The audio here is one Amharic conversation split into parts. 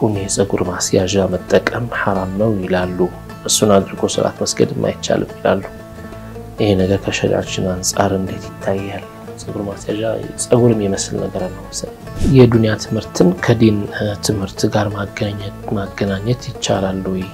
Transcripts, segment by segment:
ትልቁን የፀጉር ማስያዣ መጠቀም ሐራም ነው ይላሉ። እሱን አድርጎ ሰላት መስገድም አይቻልም ይላሉ። ይሄ ነገር ከሸሪዓችን አንጻር እንዴት ይታያል? ፀጉር ማስያዣ ፀጉር የሚመስል ነገር ነው መሰለኝ። የዱንያ ትምህርትን ከዲን ትምህርት ጋር ማገናኘት ይቻላል ወይ?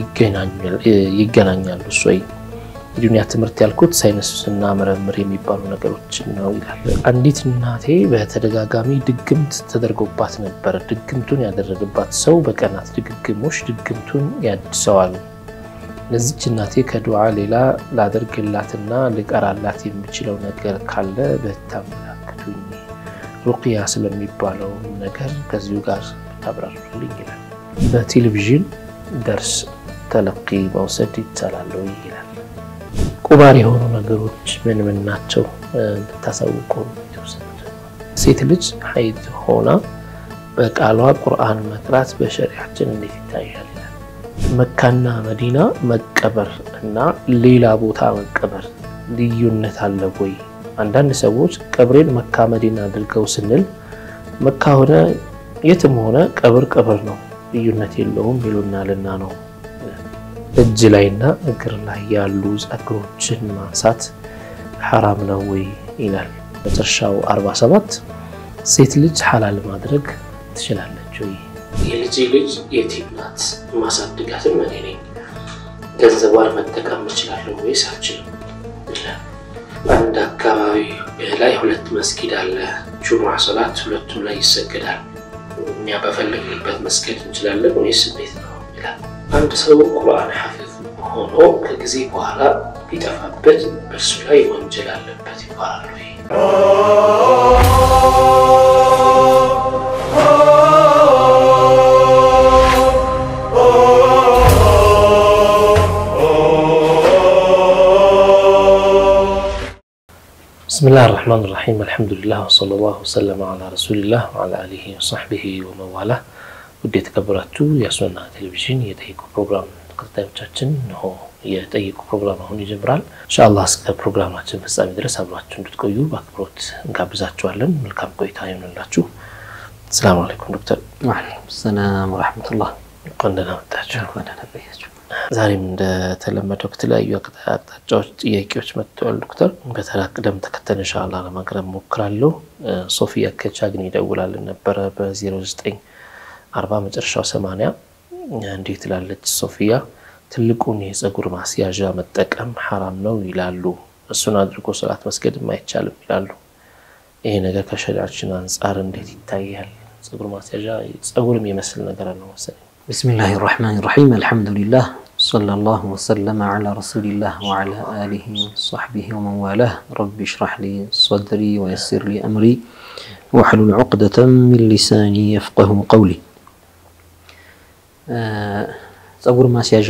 ይገናኛሉ እሱ ወይ? የዱንያ ትምህርት ያልኩት ሳይንስና ምርምር የሚባሉ ነገሮችን ነው ይላል። አንዲት እናቴ በተደጋጋሚ ድግምት ተደርጎባት ነበር። ድግምቱን ያደረገባት ሰው በቀናት ድግግሞሽ ድግምቱን ያድሰዋል። ለዚች እናቴ ከዱዓ ሌላ ላደርግላትና ልቀራላት የሚችለው ነገር ካለ በታመላክቱኝ። ሩቅያ ስለሚባለው ነገር ከዚሁ ጋር ታብራሩልኝ ይላል። በቴሌቪዥን ደርስ ተለቂ መውሰድ ይቻላል ይላል። ቁማር የሆኑ ነገሮች ምን ምን ናቸው? ብታሳውቁ። ሴት ልጅ ሀይድ ሆና በቃሏ ቁርአን መቅራት በሸሪያችን እንዴት ይታያል? መካና መዲና መቀበር እና ሌላ ቦታ መቀበር ልዩነት አለ ወይ? አንዳንድ ሰዎች ቀብሬን መካ መዲና አድርገው ስንል መካ ሆነ የትም ሆነ ቀብር ቀብር ነው፣ ልዩነት የለውም ይሉናልና ነው። እጅ ላይና እግር ላይ ያሉ ፀጉሮችን ማንሳት ሐራም ነው ወይ ይላል። መጨረሻው 47 ሴት ልጅ ሐላል ማድረግ ትችላለች ወይ? የልጄ ልጅ የቲም ናት፣ ማሳድጋትም እኔ ነኝ። ገንዘቧን መጠቀም እችላለሁ ወይስ አልችልም? በአንድ አካባቢ ላይ ሁለት መስጊድ አለ። ጁሙዓ ሰላት ሁለቱም ላይ ይሰገዳል። እኛ በፈለግንበት መስገድ እንችላለን ወይስ እንዴት ነው ይላል። አንድ ሰው ቁርአን ሐፊዝ ሆኖ ከጊዜ በኋላ ቢጠፋበት በእርሱ ላይ ወንጀል አለበት ይባላል ወይ? ብስሚላህ ራህማን ራሒም አልሐምዱሊላህ ወሰለላሁ ወሰለመ ዓላ ረሱሊላህ ወዓላ አሊሂ ወሰሕቢሂ ወመዋላ። ውድ የተከበራችሁ የሱና ቴሌቪዥን የጠይቁ ፕሮግራም ተከታዮቻችን እንሆ የጠይቁ ፕሮግራም አሁን ይጀምራል። ኢንሻአላህ እስከ ፕሮግራማችን ፍጻሜ ድረስ አብራችሁ እንድትቆዩ በአክብሮት እንጋብዛችኋለን። መልካም ቆይታ ይሆንላችሁ። ሰላም አለይኩም ዶክተር። ወዓለይኩም ሰላም ወረሕመቱላህ። እንኳን ደህና መጣችሁ። ዛሬም እንደተለመደው ከተለያዩ አቅጣጫዎች ጥያቄዎች መጥተዋል። ዶክተር በተራ ቅደም ተከተል ኢንሻአላህ ለማቅረብ ሞክራለሁ። ሶፊያ ከቻግኒ ይደውላልን ነበረ በ09 40 መጨረሻው 80 እንዲህ ትላለች ሶፊያ ትልቁን የፀጉር ማስያዣ መጠቀም ሐራም ነው ይላሉ። እሱን አድርጎ ሰላት መስገድም አይቻልም ይላሉ። ይሄ ነገር ከሸሪዓችን አንጻር እንዴት ይታያል? ፀጉር ማስያዣ ፀጉር የሚመስል ነገር ነው መሰለኝ። ቢስሚላህ ራሕማን ራሒም አልሐምዱሊላህ ሰለላሁ ወሰለመ ዓላ ረሱሊላህ ወዓላ አሊሂ ወሰሕቢሂ ወመንዋላህ ረቢ ሽራሕ ሊ ሰድሪ ወየሲር ሊ አምሪ ወሕሉል ዑቅደተን ሚን ሊሳኒ የፍቀሁ ቀውሊ። ፀጉር ማስያዣ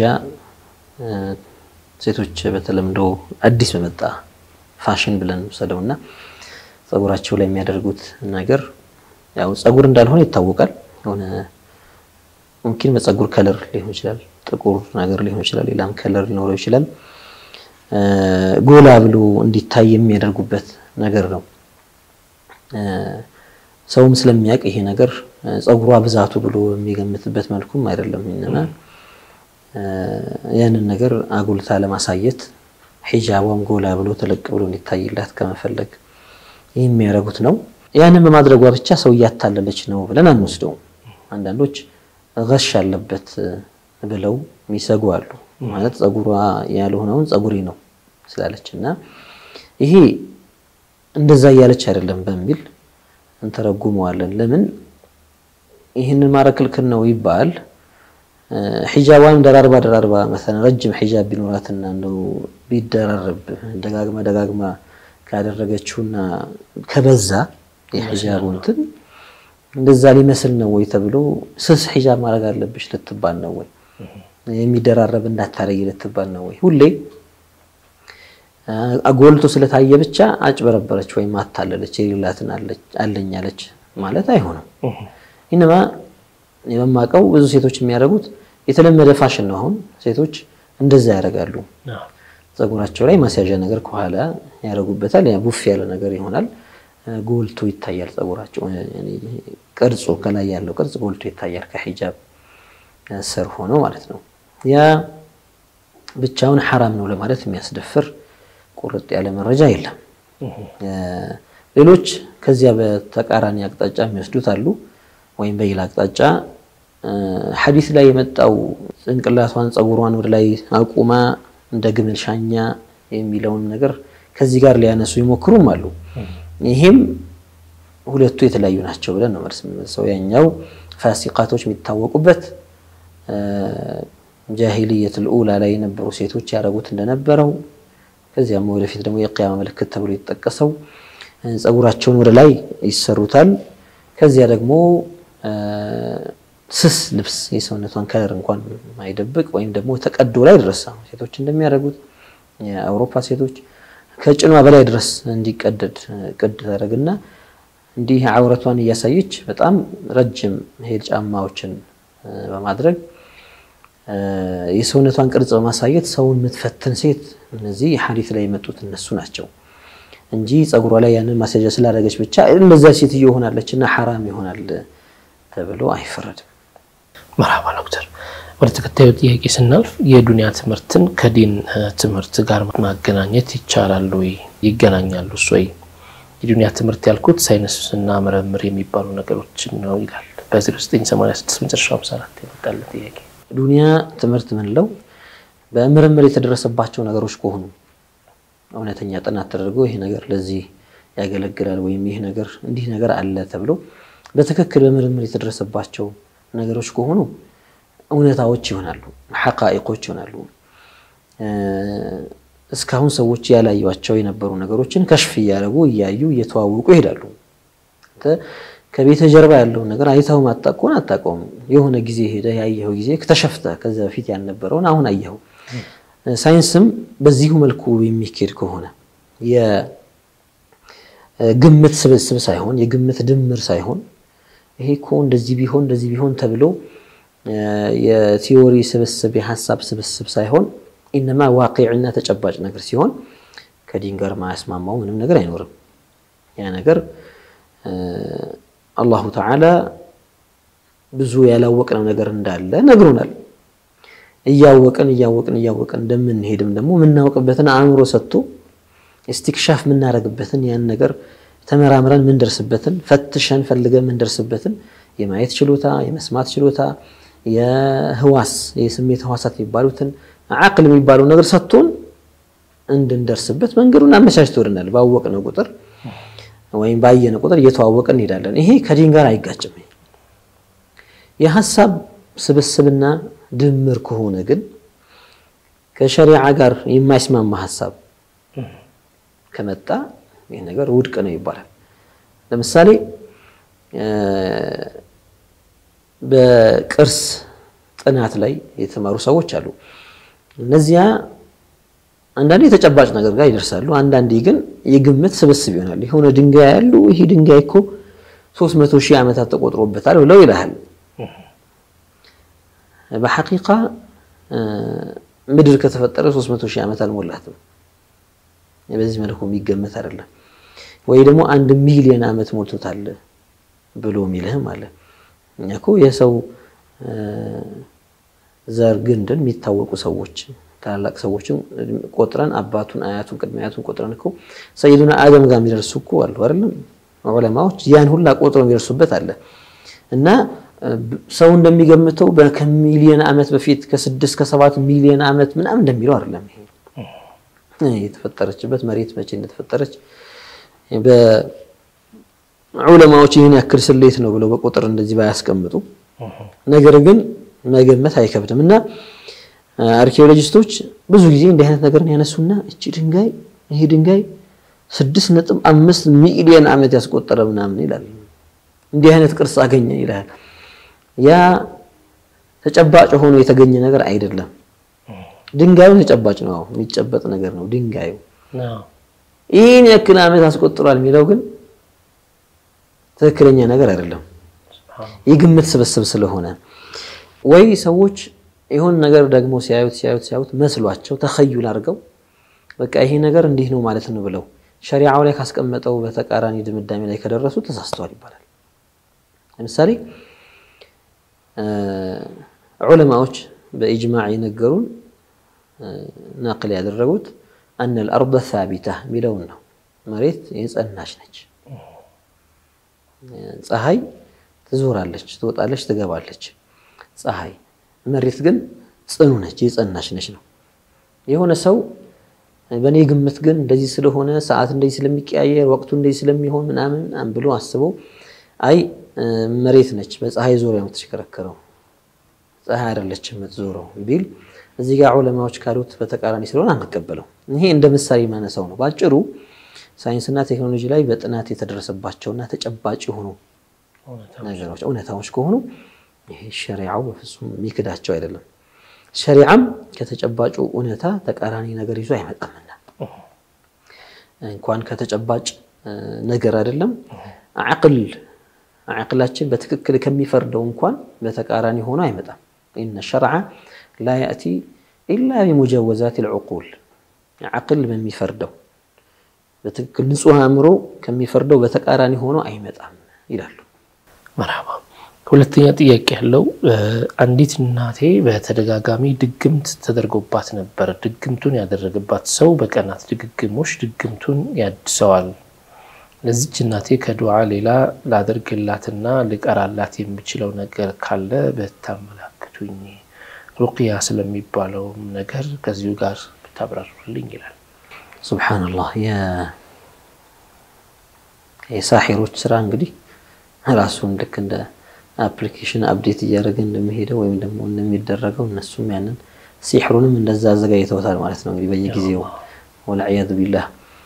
ሴቶች በተለምዶ አዲስ በመጣ ፋሽን ብለን ውሰደውና ፀጉራቸው ላይ የሚያደርጉት ነገር ያው ፀጉር እንዳልሆነ ይታወቃል። የሆነ ሙምኪን በፀጉር ከለር ሊሆን ይችላል፣ ጥቁር ነገር ሊሆን ይችላል፣ ሌላም ከለር ሊኖረው ይችላል። ጎላ ብሎ እንዲታይ የሚያደርጉበት ነገር ነው። ሰውም ስለሚያውቅ ይሄ ነገር ፀጉሯ ብዛቱ ብሎ የሚገምትበት መልኩም አይደለም። እና ያንን ነገር አጉልታ ለማሳየት ሒጃቧም ጎላ ብሎ ተለቅ ብሎ እንዲታይላት ከመፈለግ ይህ የሚያደርጉት ነው። ያንን በማድረጓ ብቻ ሰው እያታለለች ነው ብለን አንወስደውም። አንዳንዶች ገሽ አለበት ብለው የሚሰጉ አሉ። ማለት ፀጉሯ ያልሆነውን ፀጉሬ ነው ስላለች እና ይሄ እንደዛ እያለች አይደለም በሚል እንተረጉመዋለን። ለምን ይህንን ማድረግ ክልክል ነው ይባል? ሒጃቧን ደራርባ ደራርባ መሰለን ረጅም ሒጃብ ቢኖራትና እንደው ቢደራረብ ደጋግማ ደጋግማ ካደረገችውና ከበዛ የሒጃቡ እንትን እንደዛ ሊመስል ነው ወይ ተብሎ ስስ ሒጃብ ማድረግ አለብሽ ልትባል ነው ወይ? የሚደራረብ እንዳታረጊ ልትባል ነው ወይ? ሁሌ ጎልቶ ስለታየ ብቻ አጭበረበረች ወይም አታለለች የሌላትን አለኝ አለች ማለት አይሆንም። ኢነማ የመማቀው ብዙ ሴቶች የሚያደርጉት የተለመደ ፋሽን ነው። አሁን ሴቶች እንደዛ ያደርጋሉ። ፀጉራቸው ላይ ማስያዣ ነገር ከኋላ ያደርጉበታል። ያ ቡፍ ያለ ነገር ይሆናል። ጎልቶ ይታያል። ፀጉራቸው ቅርጹ ከላይ ያለው ቅርጽ ጎልቶ ይታያል ከሒጃብ ስር ሆኖ ማለት ነው። ያ ብቻውን ሐራም ነው ለማለት የሚያስደፍር ቁርጥ ያለ መረጃ የለም። ሌሎች ከዚያ በተቃራኒ አቅጣጫ የሚወስዱት አሉ። ወይም በሌላ አቅጣጫ ሐዲስ ላይ የመጣው ጭንቅላቷን ጸጉሯን ወደ ላይ አቁማ እንደ ግመል ሻኛ የሚለውን ነገር ከዚህ ጋር ሊያነሱ ይሞክሩም አሉ። ይሄም ሁለቱ የተለያዩ ናቸው ብለን ነው መልስ የምንመልሰው። ያኛው ፋሲቃቶች የሚታወቁበት ጃሂልየቱል ኡላ ላይ የነበሩ ሴቶች ያደረጉት እንደነበረው ከዚያም ወደፊት ደግሞ የቅያማ ምልክት ተብሎ የተጠቀሰው ጸጉራቸውን ወደ ላይ ይሰሩታል። ከዚያ ደግሞ ስስ ልብስ የሰውነቷን ከለር እንኳን ማይደብቅ ወይም ደግሞ ተቀዶ ላይ ድረስ ሴቶች እንደሚያደርጉት የአውሮፓ ሴቶች ከጭኗ በላይ ድረስ እንዲቀደድ ቅድ ታደርግና እንዲህ አውረቷን እያሳየች በጣም ረጅም ሄል ጫማዎችን በማድረግ የሰውነቷን ቅርጽ በማሳየት ሰውን የምትፈትን ሴት እነዚህ ሐዲስ ላይ የመጡት እነሱ ናቸው እንጂ ጸጉሯ ላይ ያንን ማስያዣ ስላደረገች ብቻ እንደዛ ሴትዮ ሆናለች እና ሐራም ይሆናል ተብሎ አይፈረድም። መርሃባ ዶክተር፣ ወደ ተከታዩ ጥያቄ ስናልፍ የዱንያ ትምህርትን ከዲን ትምህርት ጋር ማገናኘት ይቻላል ወይ? ይገናኛሉ ወይ? የዱንያ ትምህርት ያልኩት ሳይንስና ምርምር የሚባሉ ነገሮችን ነው ይላል በ0986 መጨረሻ 54 የመጣለ ጥያቄ። ዱንያ ትምህርት ምንለው በምርምር የተደረሰባቸው ነገሮች ከሆኑ እውነተኛ ጥናት ተደርጎ ይሄ ነገር ለዚህ ያገለግላል ወይም ይህ ነገር እንዲህ ነገር አለ ተብሎ በትክክል በምርምር የተደረሰባቸው ነገሮች ከሆኑ እውነታዎች ይሆናሉ፣ ሐቃኢቆች ይሆናሉ። እስካሁን ሰዎች ያላዩቸው የነበሩ ነገሮችን ከሽፍ እያደረጉ እያዩ እየተዋወቁ ይሄዳሉ። ከቤተ ጀርባ ያለውን ነገር አይተው ማጣቅ ከሆነ አታውቀውም። የሆነ ጊዜ ሄደ ያየኸው ጊዜ ከተሸፍተ ከዚያ በፊት ያልነበረውን አሁን አየኸው። ሳይንስም በዚሁ መልኩ የሚካሄድ ከሆነ የግምት ስብስብ ሳይሆን የግምት ድምር ሳይሆን ይሄ እኮ እንደዚህ ቢሆን እንደዚህ ቢሆን ተብሎ የቲዎሪ ስብስብ የሀሳብ ስብስብ ሳይሆን ኢነማ ዋቂዕና ተጨባጭ ነገር ሲሆን ከዲን ጋር ማያስማማው ምንም ነገር አይኖርም። ያ ነገር አላሁ ተዓላ ብዙ ያላወቅነው ነገር እንዳለ ነግሮናል። እያወቅን እያወቅን እያወቅን እንደምንሄድም ደግሞ የምናውቅበትን አእምሮ ሰጥቶ እስቲክሻፍ የምናደርግበትን ያን ነገር ተመራምረን የምንደርስበትን ፈትሸን ፈልገን የምንደርስበትን የማየት ችሎታ፣ የመስማት ችሎታ፣ የህዋስ የስሜት ህዋሳት የሚባሉትን አቅል የሚባለው ነገር ሰጥቶን እንድንደርስበት መንገዱን አመቻችቶልናል። ባወቅነው ቁጥር ወይም ባየነ ቁጥር እየተዋወቅን እንሄዳለን። ይሄ ከዲን ጋር አይጋጭም። የሀሳብ ስብስብና ድምር ከሆነ ግን ከሸሪዓ ጋር የማይስማማ ሀሳብ ከመጣ ይህ ነገር ውድቅ ነው ይባላል። ለምሳሌ በቅርስ ጥናት ላይ የተማሩ ሰዎች አሉ። እነዚያ አንዳንዴ የተጨባጭ ነገር ጋር ይደርሳሉ። አንዳንዴ ግን የግምት ስብስብ ይሆናል። የሆነ ድንጋይ ያሉ ይሄ ድንጋይ እኮ ሶስት መቶ ሺህ ዓመታት ተቆጥሮበታል ብለው ይልሃል። በሐቂቃ ምድር ከተፈጠረ ሶስት መቶ ሺህ ዓመት አልሞላትም። በዚህ መልኩ የሚገመት አይደለም። ወይ ደግሞ አንድ ሚሊዮን ዓመት ሞልቶታል ብሎ የሚልህም አለ። እኛ እኮ የሰው ዘር ግንድን የሚታወቁ ሰዎች ታላላቅ ሰዎችን ቆጥረን አባቱን፣ አያቱን፣ ቅድመ አያቱን ቆጥረን እኮ ሰይዱና አደም ጋር የሚደርሱ እኮ አሉ አይደለም? ዑለማዎች ያን ሁላ ቆጥረው የሚደርሱበት አለ እና ሰው እንደሚገምተው ከሚሊዮን ዓመት በፊት ከስድስት ከሰባት ሚሊዮን ዓመት ምናምን እንደሚለው አይደለም። ይሄ የተፈጠረችበት መሬት መቼ እንደተፈጠረች በዑለማዎች ይህን ያክል ስሌት ነው ብለው በቁጥር እንደዚህ ባያስቀምጡ፣ ነገር ግን መገመት አይከብድም እና አርኪኦሎጂስቶች ብዙ ጊዜ እንዲህ አይነት ነገርን ያነሱና እቺ ድንጋይ ይሄ ድንጋይ ስድስት ነጥብ አምስት ሚሊዮን ዓመት ያስቆጠረ ምናምን ይላል። እንዲህ አይነት ቅርጽ አገኘ ይላል። ያ ተጨባጭ ሆኖ የተገኘ ነገር አይደለም። ድንጋዩ ተጨባጭ ነው፣ የሚጨበጥ ነገር ነው ድንጋዩ። ይህን ያክል ዓመት አስቆጥሯል የሚለው ግን ትክክለኛ ነገር አይደለም። የግምት ስብስብ ስለሆነ ወይ ሰዎች የሆን ነገር ደግሞ ሲያዩት ሲያዩት ሲያዩት መስሏቸው ተኸዩል አድርገው በቃ ይሄ ነገር እንዲህ ነው ማለት ነው ብለው ሸሪዓው ላይ ካስቀመጠው በተቃራኒ ድምዳሜ ላይ ከደረሱ ተሳስተዋል ይባላል። ለምሳሌ ዑለማዎች በኢጅማዕ የነገሩን ናቅል ያደረጉት አነ ልአርض ሳቢታ የሚለውን ነው። መሬት የጸናች ነች። ፀሐይ ትዞራለች፣ ትወጣለች፣ ትገባለች። ፀሐይ መሬት ግን ጽኑ ነች፣ የጸናች ነች ነው። የሆነ ሰው በእኔ ግምት ግን እንደዚህ ስለሆነ ሰዓት እንደዚህ ስለሚቀያየር ወቅቱ እንደዚህ ስለሚሆን ምናምን ምናምን ብሎ አስቦ አይ መሬት ነች በፀሐይ ዙሪያ የምትሽከረከረው ፀሐይ አይደለችም የምትዞረው ቢል እዚህ ጋር ዑለማዎች ካሉት በተቃራኒ ስለሆነ አንቀበለው። ይሄ እንደ ምሳሌ የማነሳው ነው። በአጭሩ ሳይንስና ቴክኖሎጂ ላይ በጥናት የተደረሰባቸውና ተጨባጭ የሆኑ ነገሮች እውነታዎች ከሆኑ ይሄ ሸሪዓው በፍጹም የሚክዳቸው አይደለም። ሸሪዓም ከተጨባጩ እውነታ ተቃራኒ ነገር ይዞ አይመጣምና እንኳን ከተጨባጭ ነገር አይደለም አቅል አቅላችን በትክክል ከሚፈርደው እንኳን በተቃራኒ ሆኖ አይመጣም። ኢነ ሸርዐ ላ ያእቲ ኢላ ቢሙጀወዛት ልዑቁል አቅል በሚፈርደው በትክክል ንጹሕ አእምሮ ከሚፈርደው በተቃራኒ ሆኖ አይመጣም ይላሉ። መርሐባ። ሁለተኛ ጥያቄ ያለው አንዲት እናቴ በተደጋጋሚ ድግምት ተደርጎባት ነበር። ድግምቱን ያደረገባት ሰው በቀናት ድግግሞሽ ድግምቱን ያድሰዋል። ለዚች እናቴ ከዱዓ ሌላ ላደርግላትና ልቀራላት የሚችለው ነገር ካለ ብታመላክቱኝ፣ ሩቅያ ስለሚባለውም ነገር ከዚሁ ጋር ብታብራሩልኝ ይላል። ሱብሓነላህ የሳሒሮች ስራ እንግዲህ ራሱን ልክ እንደ አፕሊኬሽን አፕዴት እያደረገ እንደሚሄደው ወይም ደግሞ እንደሚደረገው እነሱም ያንን ሲሕሩንም እንደዛ አዘጋጅተውታል ማለት ነው። እንግዲህ በየጊዜው ወልዕያዙ ቢላህ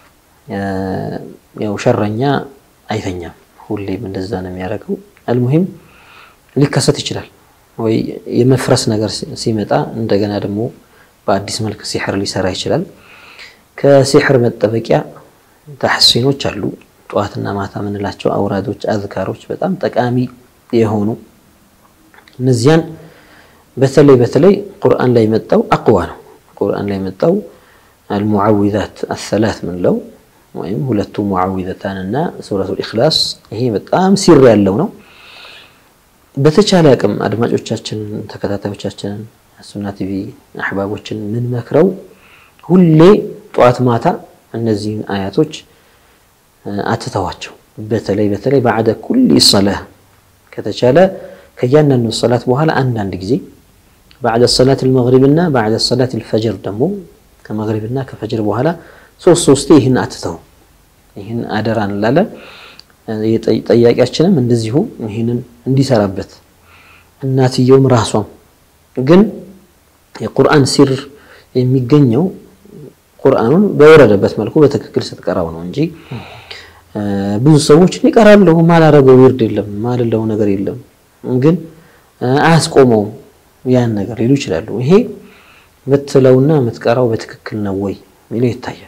ያው ሸረኛ አይተኛም፣ ሁሌም እንደዛ ነው የሚያደርገው። አልሙሂም ሊከሰት ይችላል ወይ የመፍረስ ነገር ሲመጣ እንደገና ደግሞ በአዲስ መልክ ሲሕር ሊሰራ ይችላል። ከሲሕር መጠበቂያ ተሐሲኖች አሉ። ጠዋትና ማታ የምንላቸው አውራዶች፣ አዝካሮች በጣም ጠቃሚ የሆኑ እነዚያን በተለይ በተለይ ቁርአን ላይ መጣው አቅዋ ነው። ቁርአን ላይ መጣው አልሙዓዊዛት አሰላት ምንለው ወይም ሁለቱ ሙዓዊዘታን እና ሱረቱል ኢኽላስ ይሄ በጣም ሲር ያለው ነው። በተቻለ አቅም አድማጮቻችንን፣ ተከታታዮቻችንን ሱና ቲቪ አሕባቦችን የምንመክረው ሁሌ ጠዋት ማታ እነዚህን አያቶች አትተዋቸው። በተለይ በተለይ ባዕደ ኩሊ ሰላህ ከተቻለ ከእያንዳንዱ ሰላት በኋላ አንዳንድ ጊዜ ባዕደ ሰላት ልመግሪብና ባዕደ ሰላት ልፈጅር ደግሞ ከመግሪብና ከፈጅር በኋላ ሶስት ሶስቴ ይህን አትተው። ይህን አደራ እንላለን። ጠያቂያችንም እንደዚሁ ይህንን እንዲሰራበት እናትየውም ራሷም ግን የቁርአን ሲር የሚገኘው ቁርአኑን በወረደበት መልኩ በትክክል ስትቀራው ነው እንጂ ብዙ ሰዎች ይቀራለሁ ማላረገው ዊርድ የለም ማልለው ነገር የለም ግን አያስቆመውም ያን ነገር ሊሉ ይችላሉ። ይሄ ምትለውና ምትቀራው በትክክል ነው ወይ ሚለው ይታያል።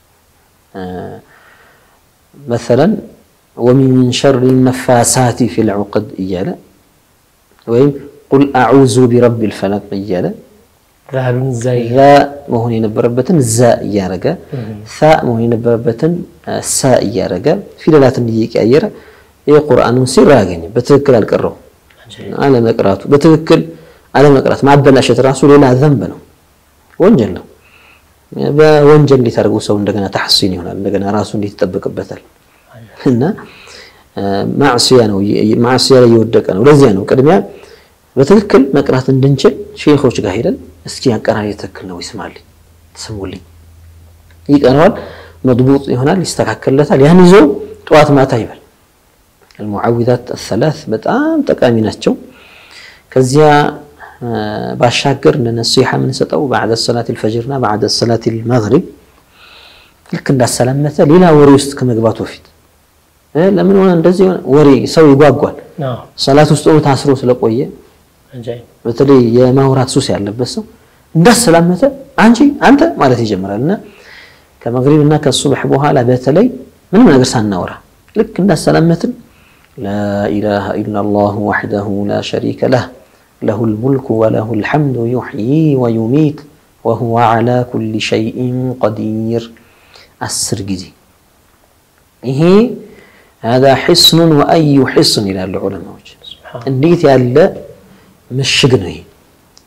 መሰለን ወሚን ሸሪ ነፋሳቲ ፊል ዑቅድ እያለ ወይም ቁል አዑዙ ቢረቢል ፈለቅ እያለ ዛሉን ዛይ ዛ መሆን የነበረበትን ዛ እያረገ ሳ መሆን የነበረበትን ሳ እያረገ ፊደላትን እየቀያየረ የቁርአኑን ሲር አያገኝም። በትክክል አልቀረው አለመቅራቱ በትክክል አለመቅራት ማበላሸት ራሱ ሌላ ዘንብ ነው፣ ወንጀል ነው። በወንጀል እንዴት አድርገው ሰው እንደገና ተሐሲን ይሆናል? እንደገና ራሱ እንዴት ይጠበቅበታል? እና ማዕስያ ነው፣ ማዕስያ ላይ እየወደቀ ነው። ለዚያ ነው ቅድሚያ በትክክል መቅራት እንድንችል ሼኾች ጋር ሄደን እስኪ አቀራሪ ትክክል ነው ይስማልኝ፣ ስሙልኝ፣ ይቀረዋል፣ መድቡጥ ይሆናል፣ ይስተካከልለታል። ያን ይዞ ጠዋት ማታ ይበል። አልሙዓዊዛት አሰላስ በጣም ጠቃሚ ናቸው። ከዚያ ባሻገር እንደ ነሲሓ የምንሰጠው ባዕደ ሰላት ልፈጅርና ባዕደ ሰላት ልመግሪብ ልክ እንዳሰላመተ ሌላ ወሬ ውስጥ ከመግባቱ በፊት ለምን ሆነ እንደዚህ ሆነ ወሬ ሰው ይጓጓል። ሰላት ውስጥ ሆኖ ታስሮ ስለቆየ በተለይ የማውራት ሱስ ያለበት ሰው እንዳሰላመተ አንቺ አንተ ማለት ይጀምራል እና ከመግሪብ እና ከሱብሕ በኋላ በተለይ ምንም ነገር ሳናወራ ልክ እንዳሰላመትን ላኢላሃ ኢላላህ ወሕደሁ ላ ሸሪከ ለህ ለሁል ሙልኩ ወለሁል ሐምዱ ዩሕዪ ወዩሚት ወሁወ ዓላ ኩሊ ሸይኢን ቀዲር አስር ጊዜ ይሄ ሃዛ ሒስኑን ወአዩ ሒስን ይላሉ ዑለማዎች። እንዴት ያለ ምሽግ ነው ይሄ!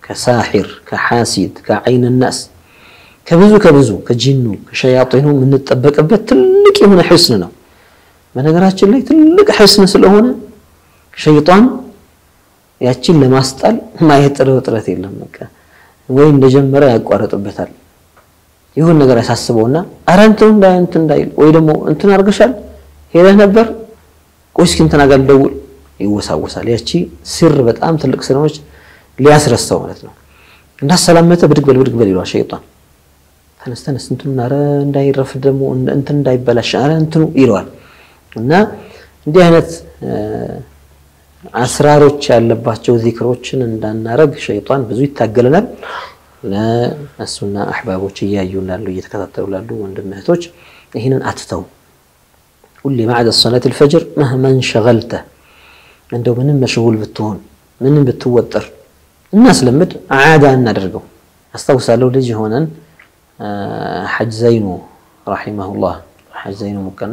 ከሳሒር ከሓሲድ ከዓይን ናስ ከብዙ ከብዙ ከጂኑ ከሸያጢኑ የምንጠበቅበት ትልቅ የሆነ ሕስን ነው። በነገራችን ላይ ትልቅ ሕስን ስለሆነ ሸይጣን ያችን ለማስጣል ማየጥረው ጥረት የለም። በቃ ወይ እንደጀመረ ያቋረጥበታል። ይሁን ነገር ያሳስበውና አረ እንትን እንዳይ እንትን እንዳይል ወይ ደግሞ እንትን አድርገሻል ሄደህ ነበር ቆይ እስኪ እንትና ጋር ልደውል ይወሳወሳል። ያቺ ሲር በጣም ትልቅ ስለሆነች ሊያስረሳው ማለት ነው። እንዳሰላመተ ብድግ በል ብድግ በል ይለዋል ሸይጣን። ተነስ ተነስ እንትኑ አረ እንዳይረፍ ደግሞ እንትን እንዳይበላሽ አረ እንትኑ ይለዋል። እና እንዲህ አይነት አስራሮች ያለባቸው ዚክሮችን እንዳናረግ ሸይጣን ብዙ ይታገለናል። ለእሱና አሕባቦች እያዩ ላሉ እየተከታተሉ ላሉ ወንድም እህቶች ይህንን አትተው። ሁሌ ባዕደ ሰላት ልፈጅር መህመን ሸገልተ እንደው ምንም መሽጉል ብትሆን ምንም ብትወጠር እናስለምድ፣ ዓዳ እናደርገው። አስታውሳለሁ ልጅ የሆነን ሐጅ ዘይኑ ረሒመሁላህ ሐጅ ዘይኑ ሙቀና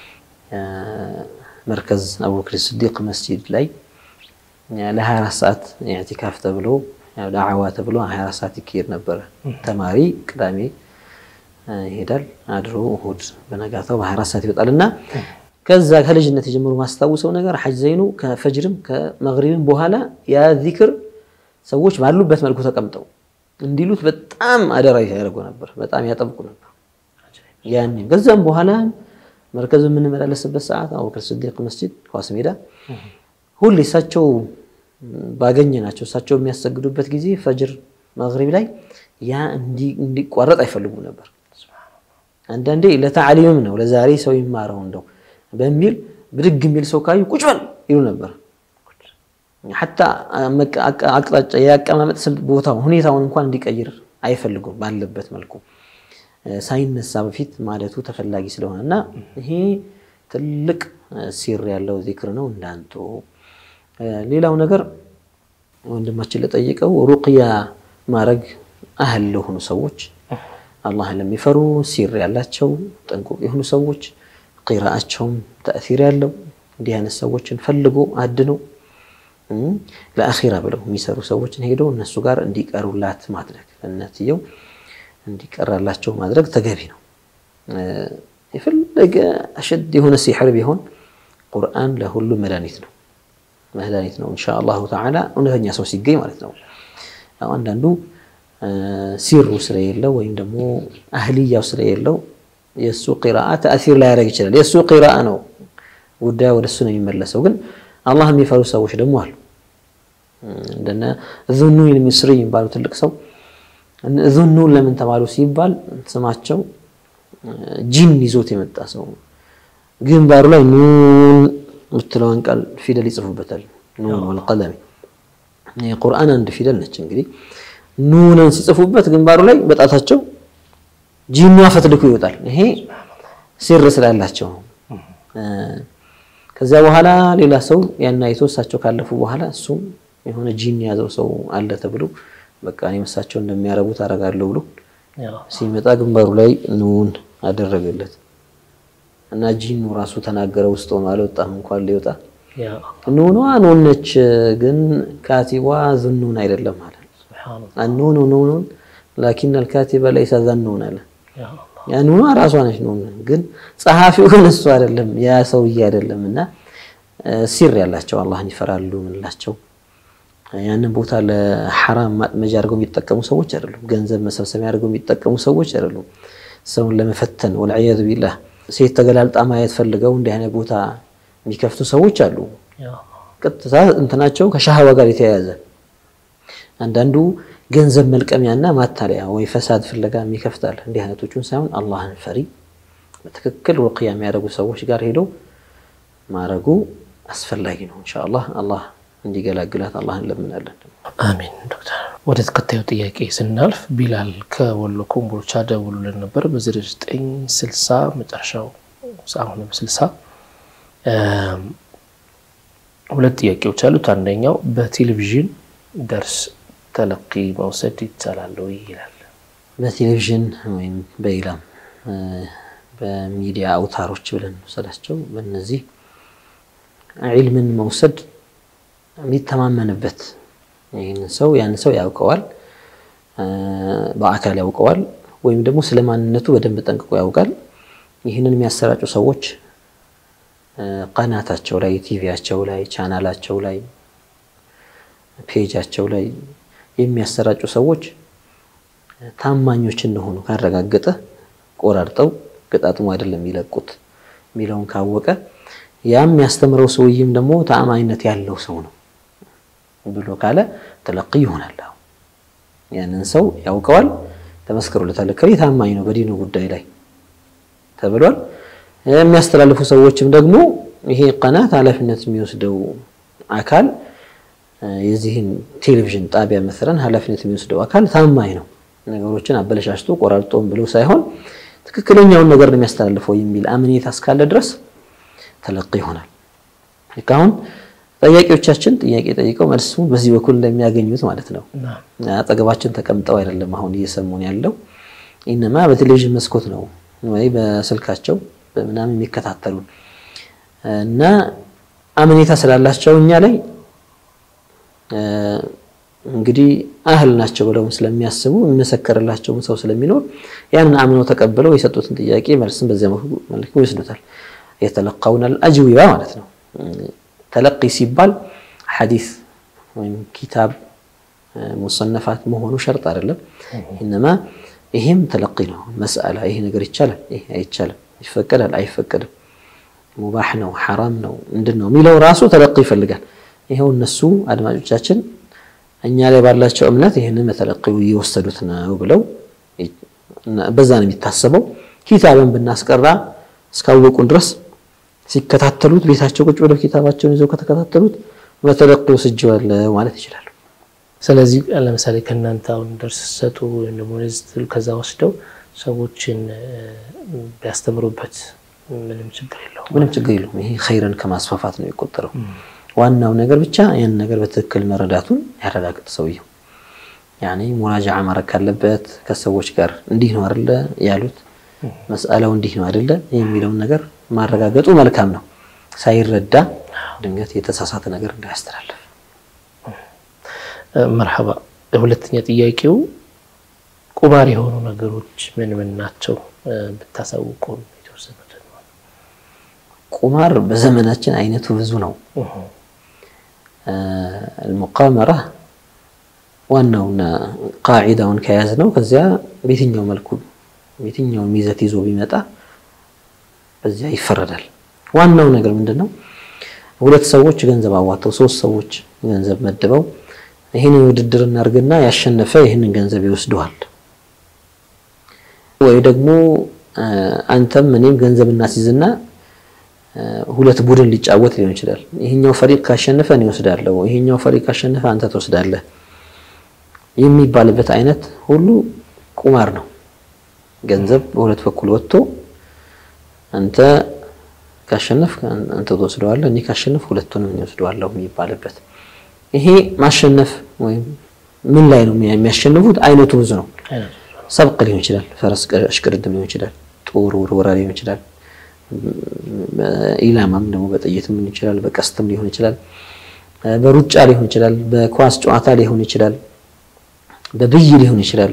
መርከዝ አቡበክር ስዲቅ መስጂድ ላይ ለ24 ሰዓት ኢዕቲካፍ ተብሎ ዳዕዋ ተብሎ 24 ሰዓት ይካሄድ ነበረ። ተማሪ ቅዳሜ ይሄዳል አድሮ እሑድ በነጋታው በ24 ሰዓት ይወጣል እና ከዛ ከልጅነት የጀምሮ ማስታውሰው ነገር ሐጅ ዘይኑ ከፈጅርም ከመግሪብም በኋላ ያ ዚክር ሰዎች ባሉበት መልኩ ተቀምጠው እንዲሉት በጣም አደራ ያደርጉ ነበር። በጣም ያጠብቁ ነበር። ያኔ ከዛም በኋላ መርከዝ የምንመላለስበት ሰዓት አቡበክር ስዲቅ መስጂድ ኳስ ሜዳ ሁሌ እሳቸው ባገኘ ናቸው እሳቸው የሚያሰግዱበት ጊዜ ፈጅር መግሪብ ላይ ያ እንዲቋረጥ አይፈልጉም ነበር። አንዳንዴ ለታዕሊምም ነው ለዛሬ ሰው ይማረው እንደው በሚል ብድግ የሚል ሰው ካዩ ቁጭ በል ይሉ ነበር። ሐታ አቅጣጫ የአቀማመጥ ቦታውን ሁኔታውን እንኳን እንዲቀይር አይፈልጉም። ባለበት መልኩ ሳይነሳ በፊት ማለቱ ተፈላጊ ስለሆነ እና ይሄ ትልቅ ሲር ያለው ዚክር ነው እንዳንቶ። ሌላው ነገር ወንድማችን ለጠየቀው ሩቅያ ማድረግ አህል ለሆኑ ሰዎች አላህን ለሚፈሩ ሲር ያላቸው ጠንቁቅ የሆኑ ሰዎች ቂራአቸውም ተእሲር ያለው እንዲህ አይነት ሰዎችን ፈልጎ አድኖ ለአኺራ ብለው የሚሰሩ ሰዎችን ሄዶ እነሱ ጋር እንዲቀሩላት ማድረግ ለእናትየው እንዲቀራላቸው ማድረግ ተገቢ ነው። የፈለገ አሸድ የሆነ ሲሕር ቢሆን ቁርአን ለሁሉም መድኃኒት ነው መድኃኒት ነው። ኢንሻ አላሁ ተዓላ እውነተኛ ሰው ሲገኝ ማለት ነው። አንዳንዱ ሲሩ ስለሌለው ወይም ደግሞ አህልያው ስለሌለው የእሱ ቂራአ ተእሲር ላያደርግ ይችላል። የእሱ ቂራአ ነው ጉዳዩ ወደ እሱ ነው የሚመለሰው። ግን አላህ የሚፈሩ ሰዎች ደግሞ አሉ። እንደነ ዙኑን ሚስሪ የሚባሉ ትልቅ ሰው ዙኑን ለምን ተባሉ ሲባል ስማቸው ጂን ይዞት የመጣ ሰው ግንባሩ ላይ ኑን የምትለውን ቃል ፊደል ይጽፉበታል። ኑን ወልቀለሚ የቁርአን አንድ ፊደል ነች። እንግዲህ ኑንን ሲጽፉበት ግንባሩ ላይ በጣታቸው ጂኑ ፈትልኩ ይወጣል። ይሄ ሲር ስላላቸው ነው። ከዚያ በኋላ ሌላ ሰው ያን አይቶ እሳቸው ካለፉ በኋላ እሱም የሆነ ጂን የያዘው ሰው አለ ተብሎ በቃ እኔም እሳቸው እንደሚያረጉት አደርጋለሁ ብሎ ሲመጣ ግንባሩ ላይ ኑን አደረገለት እና ጂኑ ራሱ ተናገረ። ውስጥ ሆኖ አልወጣም እንኳን ሊወጣ ኑኗ ኑን ነች፣ ግን ካቲቧ ዝኑን አይደለም አለ። ኑኑ ኑኑን ላኪን አልካቲበ ለይሰ ዘኑን አለ። ያ ኑኗ ራሷ ነች ኑን፣ ግን ጸሐፊው ግን እሱ አይደለም ያ ሰውዬ አይደለም። እና ሲር ያላቸው አላህን ይፈራሉ ምንላቸው ያንን ቦታ ለሐራም ማጥመጃ አድርገው የሚጠቀሙ ሰዎች አይደሉም። ገንዘብ መሰብሰቢያ አድርገው የሚጠቀሙ ሰዎች አይደሉም። ሰውን ለመፈተን ወልዕያዙ ቢላህ ሴት ተገላልጣ ማየት ፈልገው እንዲህ አይነት ቦታ የሚከፍቱ ሰዎች አሉ። ቀጥታ እንትናቸው ከሻህዋ ጋር የተያያዘ አንዳንዱ ገንዘብ መልቀሚያና ማታለያ ወይ ፈሳድ ፍለጋ የሚከፍታል። እንዲህ አይነቶቹን ሳይሆን አላህን ፈሪ በትክክል ሩቅያ የሚያደርጉ ሰዎች ጋር ሄደው ማድረጉ አስፈላጊ ነው። ኢንሻአላህ አላህ እንዲገላግላት አላህ እንለምናለን። አሚን። ዶክተር ወደ ተከታዩ ጥያቄ ስናልፍ ቢላል ከወሎ ኮምቦልቻ ደውሉልን ነበር በ0960 መጨረሻው አሁንም 60 ሁለት ጥያቄዎች አሉት። አንደኛው በቴሌቪዥን ደርስ ተለቂ መውሰድ ይቻላል ወይ ይላል። በቴሌቪዥን ወይም በኢላም በሚዲያ አውታሮች ብለን ወሰዳቸው በእነዚህ ዒልምን መውሰድ የሚተማመንበት ይህንን ሰው ያን ሰው ያውቀዋል፣ በአካል ያውቀዋል፣ ወይም ደግሞ ስለ ማንነቱ በደንብ ጠንቅቆ ያውቃል። ይህንን የሚያሰራጩ ሰዎች ቀናታቸው ላይ፣ ቲቪያቸው ላይ፣ ቻናላቸው ላይ፣ ፔጃቸው ላይ የሚያሰራጩ ሰዎች ታማኞች እንደሆኑ ካረጋገጠ ቆራርጠው ገጣጥሞ አይደለም የሚለቁት የሚለውን ካወቀ ያም የሚያስተምረው ሰውዬም ደግሞ ተአማኝነት ያለው ሰው ነው ብሎ ካለ ተለቂ ይሆናል። ያንን ሰው ያውቀዋል፣ ተመስክሮለታል። ከሌ ታማኝ ነው በዲኑ ጉዳይ ላይ ተብሏል። የሚያስተላልፉ ሰዎችም ደግሞ ይሄ ቀናት ኃላፊነት የሚወስደው አካል የዚህን ቴሌቪዥን ጣቢያ መሰለን ኃላፊነት የሚወስደው አካል ታማኝ ነው፣ ነገሮችን አበለሻሽቶ ቆራርጦም ብሎ ሳይሆን ትክክለኛውን ነገር ነው የሚያስተላልፈው የሚል አምኔታ እስካለ ድረስ ተለቂ ይሆናል። አሁን ጠያቂዎቻችን ጥያቄ ጠይቀው መልሱ በዚህ በኩል እንደሚያገኙት ማለት ነው። አጠገባችን ተቀምጠው አይደለም አሁን እየሰሙን ያለው ኢነማ በቴሌቪዥን መስኮት ነው ወይ በስልካቸው በምናምን የሚከታተሉን እና አምኔታ ስላላቸው እኛ ላይ እንግዲህ አህል ናቸው ብለውም ስለሚያስቡ የሚመሰከርላቸውም ሰው ስለሚኖር ያንን አምነው ተቀብለው የሰጡትን ጥያቄ መልስን በዚያ መልኩ ይወስዱታል። የተለቃውን አልአጅዊባ ማለት ነው። ተለቂ ሲባል ሐዲስ ወይም ኪታብ ሙሰነፋት መሆኑ ሸርጥ አይደለም። ኢነማ ይሄም ተለቂ ነው። መስአላ ይሄ ነገር ይቻላል፣ ይሄ አይቻልም፣ ይፈቀዳል፣ አይፈቀድም፣ ሙባህ ነው፣ ሐራም ነው፣ ምንድን ነው የሚለው ራሱ ተለቂ ይፈልጋል። ይኸው እነሱ አድማጮቻችን እኛ ላይ ባላቸው እምነት ይህንን በተለቂው እየወሰዱት ነው ብለው በዛ ነው የሚታሰበው። ኪታብን ብናስቀራ እስካወቁን ድረስ ሲከታተሉት ቤታቸው ቁጭ ብለው ኪታባቸውን ይዘው ከተከታተሉት በተለቂው ወስጄዋለሁ ማለት ይችላሉ። ስለዚህ ለምሳሌ ከእናንተ አሁን ደርስ ሰጡ ወይም ደግሞ ስትል ከዛ ወስደው ሰዎችን ቢያስተምሩበት ምንም ችግር የለውም። ምንም ችግር የለውም። ይሄ ኸይርን ከማስፋፋት ነው የቆጠረው። ዋናው ነገር ብቻ ያን ነገር በትክክል መረዳቱን ያረጋግጥ ሰውየው። ያኔ ሙራጃዓ ማድረግ ካለበት ከሰዎች ጋር እንዲህ ነው አይደለ ያሉት መስአላው እንዲህ ነው አይደለ የሚለውን ነገር ማረጋገጡ መልካም ነው። ሳይረዳ ድንገት የተሳሳተ ነገር እንዳያስተላልፍ። መርሐባ። ሁለተኛ ጥያቄው ቁማር የሆኑ ነገሮች ምን ምን ናቸው ብታሳውቁ የተወሰኑት። ቁማር በዘመናችን አይነቱ ብዙ ነው። አልሙቃመራ ዋናውና ቃዒዳውን ከያዝ ነው። ከዚያ በየትኛው መልኩ የትኛውን ይዘት ይዞ ቢመጣ በዚያ ይፈረዳል። ዋናው ነገር ምንድን ነው? ሁለት ሰዎች ገንዘብ አዋተው ሶስት ሰዎች ገንዘብ መድበው ይህንን ውድድር እናድርግና ያሸነፈ ይህንን ገንዘብ ይወስደዋል። ወይ ደግሞ አንተም እኔም ገንዘብ እናስይዝና ሁለት ቡድን ሊጫወት ሊሆን ይችላል። ይሄኛው ፈሪቅ ካሸነፈ እኔ ወስዳለሁ፣ ይሄኛው ፈሪቅ ካሸነፈ አንተ ትወስዳለህ የሚባልበት አይነት ሁሉ ቁማር ነው። ገንዘብ በሁለት በኩል ወጥቶ አንተ ካሸነፍ አንተ ትወስደዋለህ፣ እኔ ካሸነፍ ሁለቱንም እኔ ወስደዋለሁ የሚባልበት ይሄ ማሸነፍ ወይም ምን ላይ ነው የሚያሸንፉት? አይነቱ ብዙ ነው። ሰብቅ ሊሆን ይችላል፣ ፈረስ እሽቅድድም ሊሆን ይችላል፣ ጦር ውርወራ ሊሆን ይችላል ኢላማም ደግሞ በጥይትም ሊሆን ይችላል፣ በቀስትም ሊሆን ይችላል፣ በሩጫ ሊሆን ይችላል፣ በኳስ ጨዋታ ሊሆን ይችላል፣ በብይ ሊሆን ይችላል፣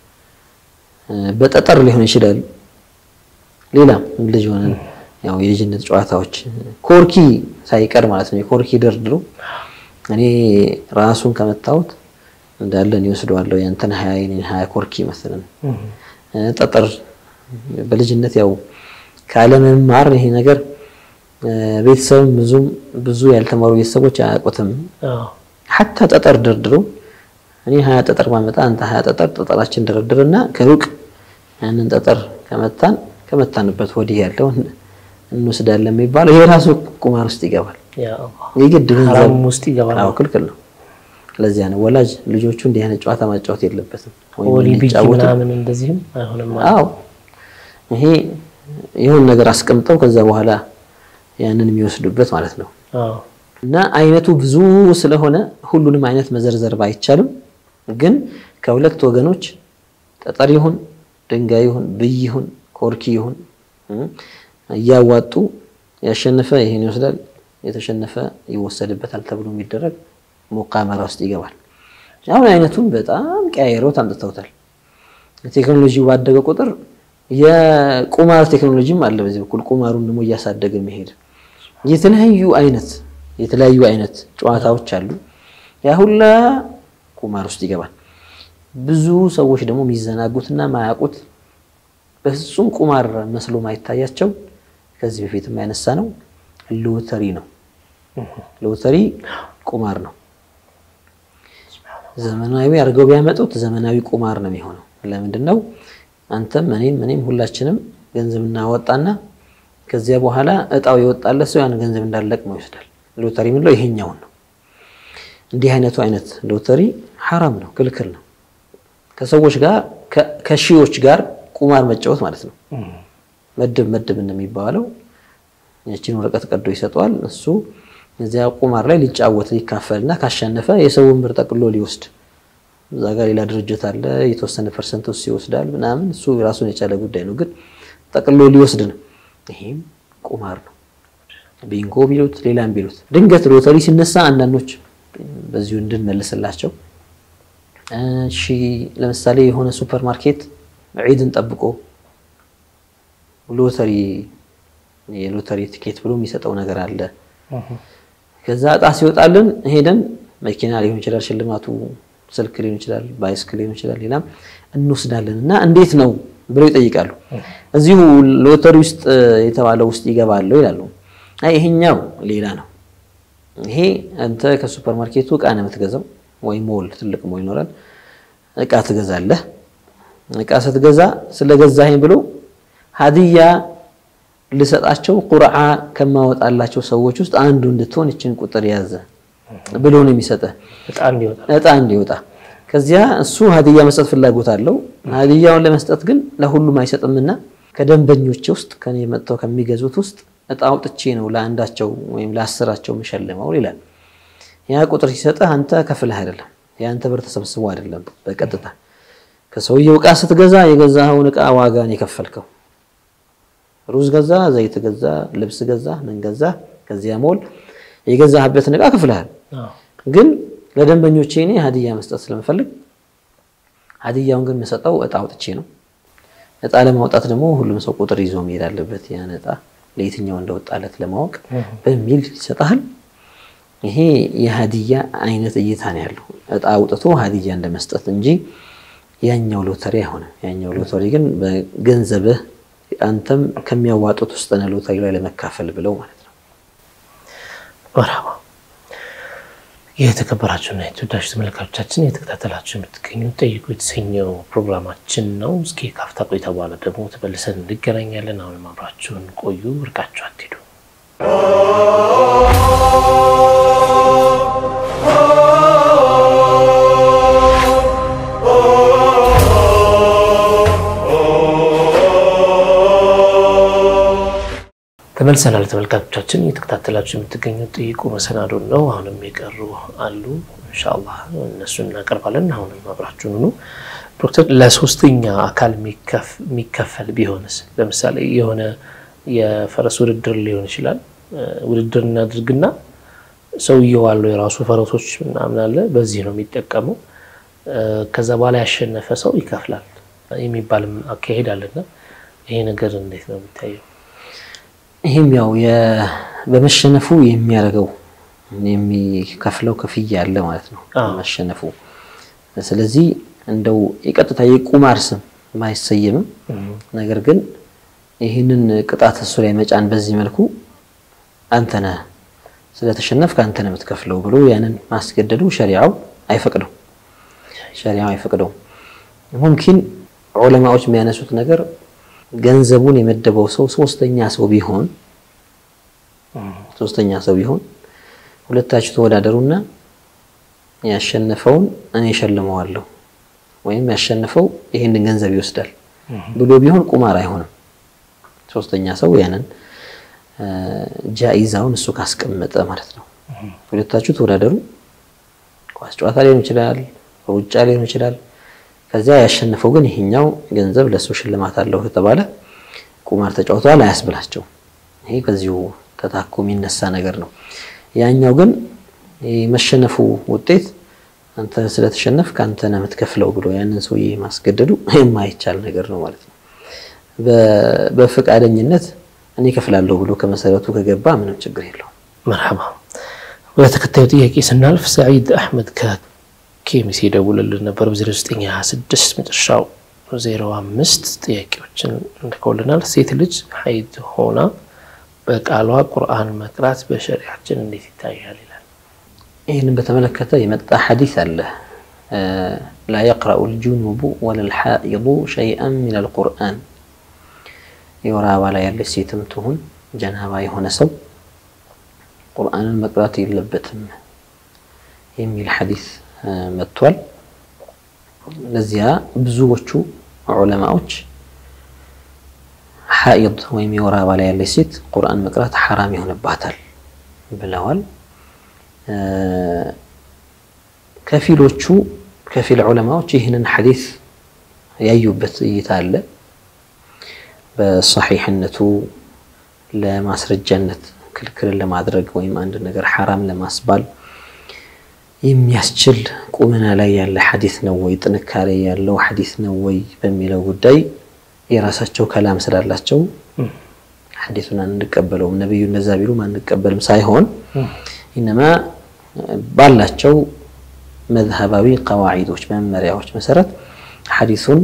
በጠጠር ሊሆን ይችላል። ሌላም ልጅ ሆነን ያው የልጅነት ጨዋታዎች ኮርኪ ሳይቀር ማለት ነው። የኮርኪ ደርድሮ እኔ ራሱን ከመታሁት እንዳለ እኔ ወስደዋለሁ ያንተን ሀያ የእኔን ሀያ ኮርኪ መሰለን ጠጠር በልጅነት ያው ካለመማር ይሄ ነገር ቤተሰብም ብዙም ብዙ ያልተማሩ ቤተሰቦች አያውቁትም። ሐታ ጠጠር ደርድሮ እኔ ሀያ ጠጠር ማመጣ አንተ ሀያ ጠጠር ጠጠራችን ደረድርና ከሩቅ ያንን ጠጠር ከመታን ከመታንበት ወዲህ ያለው እንወስዳለን የሚባለው ይሄ ራሱ ቁማር ውስጥ ይገባል። የግድ ገንዘብ ውስጥ ይገባል። አዎ ክልክል ነው። ለዚያ ነው ወላጅ ልጆቹ እንዲህ አይነት ጨዋታ ማጫወት የለበትም። ወሊ ብይ ምናምን እንደዚህም አይሆንም። አዎ ይሄ ይሁን ነገር አስቀምጠው ከዛ በኋላ ያንን የሚወስዱበት ማለት ነው። እና አይነቱ ብዙ ስለሆነ ሁሉንም አይነት መዘርዘር ባይቻልም ግን ከሁለት ወገኖች ጠጠር ይሁን ድንጋይ ይሁን ብይ ይሁን ኮርኪ ይሁን እያዋጡ ያሸነፈ ይሄን ይወስዳል፣ የተሸነፈ ይወሰድበታል ተብሎ የሚደረግ ሙቃመራ ውስጥ ይገባል። አሁን አይነቱን በጣም ቀያይረውት አምጥተውታል። ቴክኖሎጂ ባደገ ቁጥር የቁማር ቴክኖሎጂም አለ። በዚህ በኩል ቁማሩን ደግሞ እያሳደገ መሄድ የተለያዩ አይነት የተለያዩ አይነት ጨዋታዎች አሉ። ያ ሁላ ቁማር ውስጥ ይገባል። ብዙ ሰዎች ደግሞ የሚዘናጉትና ማያውቁት በፍጹም ቁማር መስሎ ማይታያቸው ከዚህ በፊትም ያነሳ ነው ሎተሪ ነው። ሎተሪ ቁማር ነው። ዘመናዊ አድርገው ቢያመጡት ዘመናዊ ቁማር ነው የሚሆነው። ለምንድን ነው አንተም እኔም እኔም ሁላችንም ገንዘብ እናወጣና ከዚያ በኋላ እጣው የወጣለት ሰው ያን ገንዘብ እንዳለቅመው ይወስዳል። ሎተሪ የምንለው ይሄኛውን ነው። እንዲህ አይነቱ አይነት ሎተሪ ሐራም ነው፣ ክልክል ነው። ከሰዎች ጋር ከሺዎች ጋር ቁማር መጫወት ማለት ነው። መድብ መድብ እንደሚባለው ያችን ወረቀት ቀዶ ይሰጠዋል። እሱ እዚያ ቁማር ላይ ሊጫወት ሊካፈልና ካሸነፈ የሰውን ብር ጠቅሎ ሊወስድ እዛ ጋር ሌላ ድርጅት አለ የተወሰነ ፐርሰንት ውስጥ ይወስዳል ምናምን እሱ ራሱን የቻለ ጉዳይ ነው። ግን ጠቅሎ ሊወስድ ነው። ይሄም ቁማር ነው። ቢንጎ ቢሉት ሌላም ቢሉት ድንገት ሎተሪ ሲነሳ አንዳንዶች በዚሁ እንድንመልስላቸው እሺ፣ ለምሳሌ የሆነ ሱፐር ማርኬት ዒድን ጠብቆ ሎተሪ የሎተሪ ቲኬት ብሎ የሚሰጠው ነገር አለ። ከዛ እጣ ሲወጣልን ሄደን መኪና ሊሆን ይችላል ሽልማቱ ስልክ ሊሆን ይችላል፣ ባይስክል ሊሆን ይችላል፣ ሌላም እንወስዳለን እና እንዴት ነው ብለው ይጠይቃሉ። እዚሁ ሎተሪ ውስጥ የተባለው ውስጥ ይገባለሁ ይላሉ። አይ ይሄኛው ሌላ ነው። ይሄ አንተ ከሱፐር ማርኬቱ እቃ ነው የምትገዛው፣ ወይ ሞል ትልቅ ሞል ይኖራል። እቃ ትገዛለህ። እቃ ስትገዛ ስለገዛኸኝ ብሎ ሀዲያ ልሰጣቸው ቁርዓ ከማወጣላቸው ሰዎች ውስጥ አንዱ እንድትሆን ይችን ቁጥር ያዘ ብሎ ነው የሚሰጠህ እጣ እንዲወጣ። ከዚያ እሱ ሀዲያ መስጠት ፍላጎት አለው። ሀዲያውን ለመስጠት ግን ለሁሉም አይሰጥምና ከደንበኞች ውስጥ ከኔ መጥተው ከሚገዙት ውስጥ እጣ አውጥቼ ነው ለአንዳቸው ወይም ለአስራቸው የምሸልመው ይላል። ያ ቁጥር ሲሰጥህ አንተ ከፍለህ አይደለም፣ የአንተ ብር ተሰብስቦ አይደለም። በቀጥታ ከሰውየው እቃ ስትገዛ የገዛኸውን እቃ ዋጋን የከፈልከው ሩዝ ገዛ፣ ዘይት ገዛ፣ ልብስ ገዛ፣ ምን ገዛ፣ ከዚያ ሞል የገዛህበትን እቃ ከፍለሃል። ግን ለደንበኞቼ እኔ ሀዲያ መስጠት ስለምፈልግ ሀዲያውን ግን የምሰጠው እጣ አውጥቼ ነው። እጣ ለማውጣት ደግሞ ሁሉም ሰው ቁጥር ይዞ መሄድ አለበት። ያን እጣ ለየትኛው እንደወጣለት ለማወቅ በሚል ይሰጣል። ይሄ የሀዲያ አይነት እይታ ነው ያለው። እጣ አውጥቶ ሀዲያ እንደመስጠት እንጂ ያኛው ሎተሪ አይሆንም። ያኛው ሎተሪ ግን በገንዘብህ አንተም ከሚያዋጡት ውስጥ ነው ሎተሪ ላይ ለመካፈል ብለው ማለት ነው። መርሃባ የተከበራችሁና የተወዳጅ ተመልካቾቻችን የተከታተላችሁ የምትገኙ ጠይቁ የተሰኘው ፕሮግራማችን ነው። እስኪ ካፍታ ቆይታ በኋላ ደግሞ ተመልሰን እንገናኛለን። አሁንም አብራችሁን ቆዩ፣ እርቃችሁ አትሄዱ። ተመልሰናል ተመልካቾቻችን፣ እየተከታተላችሁ የምትገኙት ጠይቁ መሰናዶን ነው። አሁንም የቀሩ አሉ፣ ኢንሻአላህ እነሱን እናቀርባለን። አሁንም አብራችሁን ሁኑ። ዶክተር፣ ለሶስተኛ አካል የሚከፈል ቢሆንስ? ለምሳሌ የሆነ የፈረስ ውድድር ሊሆን ይችላል። ውድድር እናድርግና ሰውየው አለው የራሱ ፈረሶች ምናምን አለ፣ በዚህ ነው የሚጠቀመው። ከዛ በኋላ ያሸነፈ ሰው ይከፍላል የሚባልም አካሄድ አለና ይሄ ነገር እንዴት ነው የሚታየው? ይህም ያው በመሸነፉ የሚያደርገው የሚከፍለው ክፍያ አለ ማለት ነው። መሸነፉ ስለዚህ እንደው የቀጥታ የቁማር ስም ባይሰየምም ነገር ግን ይህንን ቅጣት እሱ ላይ መጫን በዚህ መልኩ አንተ ነህ ስለተሸነፍክ አንተ ነህ የምትከፍለው ብሎ ያንን ማስገደዱ ሸሪዓው አይፈቅደው ሸሪዓው አይፈቅደው። ሙምኪን ዑለማዎች የሚያነሱት ነገር ገንዘቡን የመደበው ሰው ሶስተኛ ሰው ቢሆን ሶስተኛ ሰው ቢሆን ሁለታችሁ ተወዳደሩና ያሸነፈውን እኔ እሸልመዋለሁ ወይም ያሸነፈው ይህንን ገንዘብ ይወስዳል ብሎ ቢሆን ቁማር አይሆንም። ሶስተኛ ሰው ያንን ጃኢዛውን እሱ ካስቀመጠ ማለት ነው። ሁለታችሁ ተወዳደሩ። ኳስ ጨዋታ ሊሆን ይችላል፣ ሩጫ ሊሆን ይችላል። ከዚያ ያሸነፈው ግን ይሄኛው ገንዘብ ለእሱ ሽልማት አለው ከተባለ ቁማር ተጫውተዋል አያስብላቸው። ይሄ ከዚሁ ተታኮ የሚነሳ ነገር ነው። ያኛው ግን የመሸነፉ ውጤት አንተ ስለተሸነፍክ አንተ ነህ የምትከፍለው ብሎ ያንን ሰውዬ ማስገደዱ የማይቻል ነገር ነው ማለት ነው። በፈቃደኝነት እኔ ከፍላለሁ ብሎ ከመሰረቱ ከገባ ምንም ችግር የለውም። መርሐባ። ወደ ተከታዩ ጥያቄ ስናልፍ ሰዒድ አሕመድ ከኬሚስ የደውልልን ነበር በ0926 መጨረሻው 05 ጥያቄዎችን እንልከውልናል። ሴት ልጅ ሀይድ ሆና በቃሏ ቁርአን መቅራት በሸሪያችን እንዴት ይታያል ይላል። ይህንን በተመለከተ የመጣ ሐዲስ አለ። ላ የቅረኡ ልጁኑቡ ወለልሓኢዱ ሸይአን ሚን አልቁርአን የወር አበባ ላይ ያለች ሴትም ትሁን ጀናባ የሆነ ሰው ቁርአንን መቅራት የለበትም የሚል ሐዲስ መጥቷል። ለዚያ ብዙዎቹ ዑለማዎች ሐኢድ ወይም የወር አበባ ላይ ያለች ሴት ቁርአን መቅራት ሐራም ይሆንባታል ብለዋል። ከፊሎቹ ከፊል ዑለማዎች ይህንን ሐዲስ ያዩበት እይታ አለ። በሰሒሕነቱ ለማስረጃነት ክልክልን ለማድረግ ወይም አንድ ነገር ሐራም ለማስባል የሚያስችል ቁመና ላይ ያለ ሐዲስ ነው ወይ ጥንካሬ ያለው ሐዲስ ነው ወይ በሚለው ጉዳይ የራሳቸው ከላም ስላላቸው ሐዲሱን አንቀበለውም። ነቢዩ እንደዛ ቢሉም አንቀበልም ሳይሆን ኢነማ ባላቸው መዝሀባዊ ቀዋዒዶች መመሪያዎች መሰረት ሐዲሱን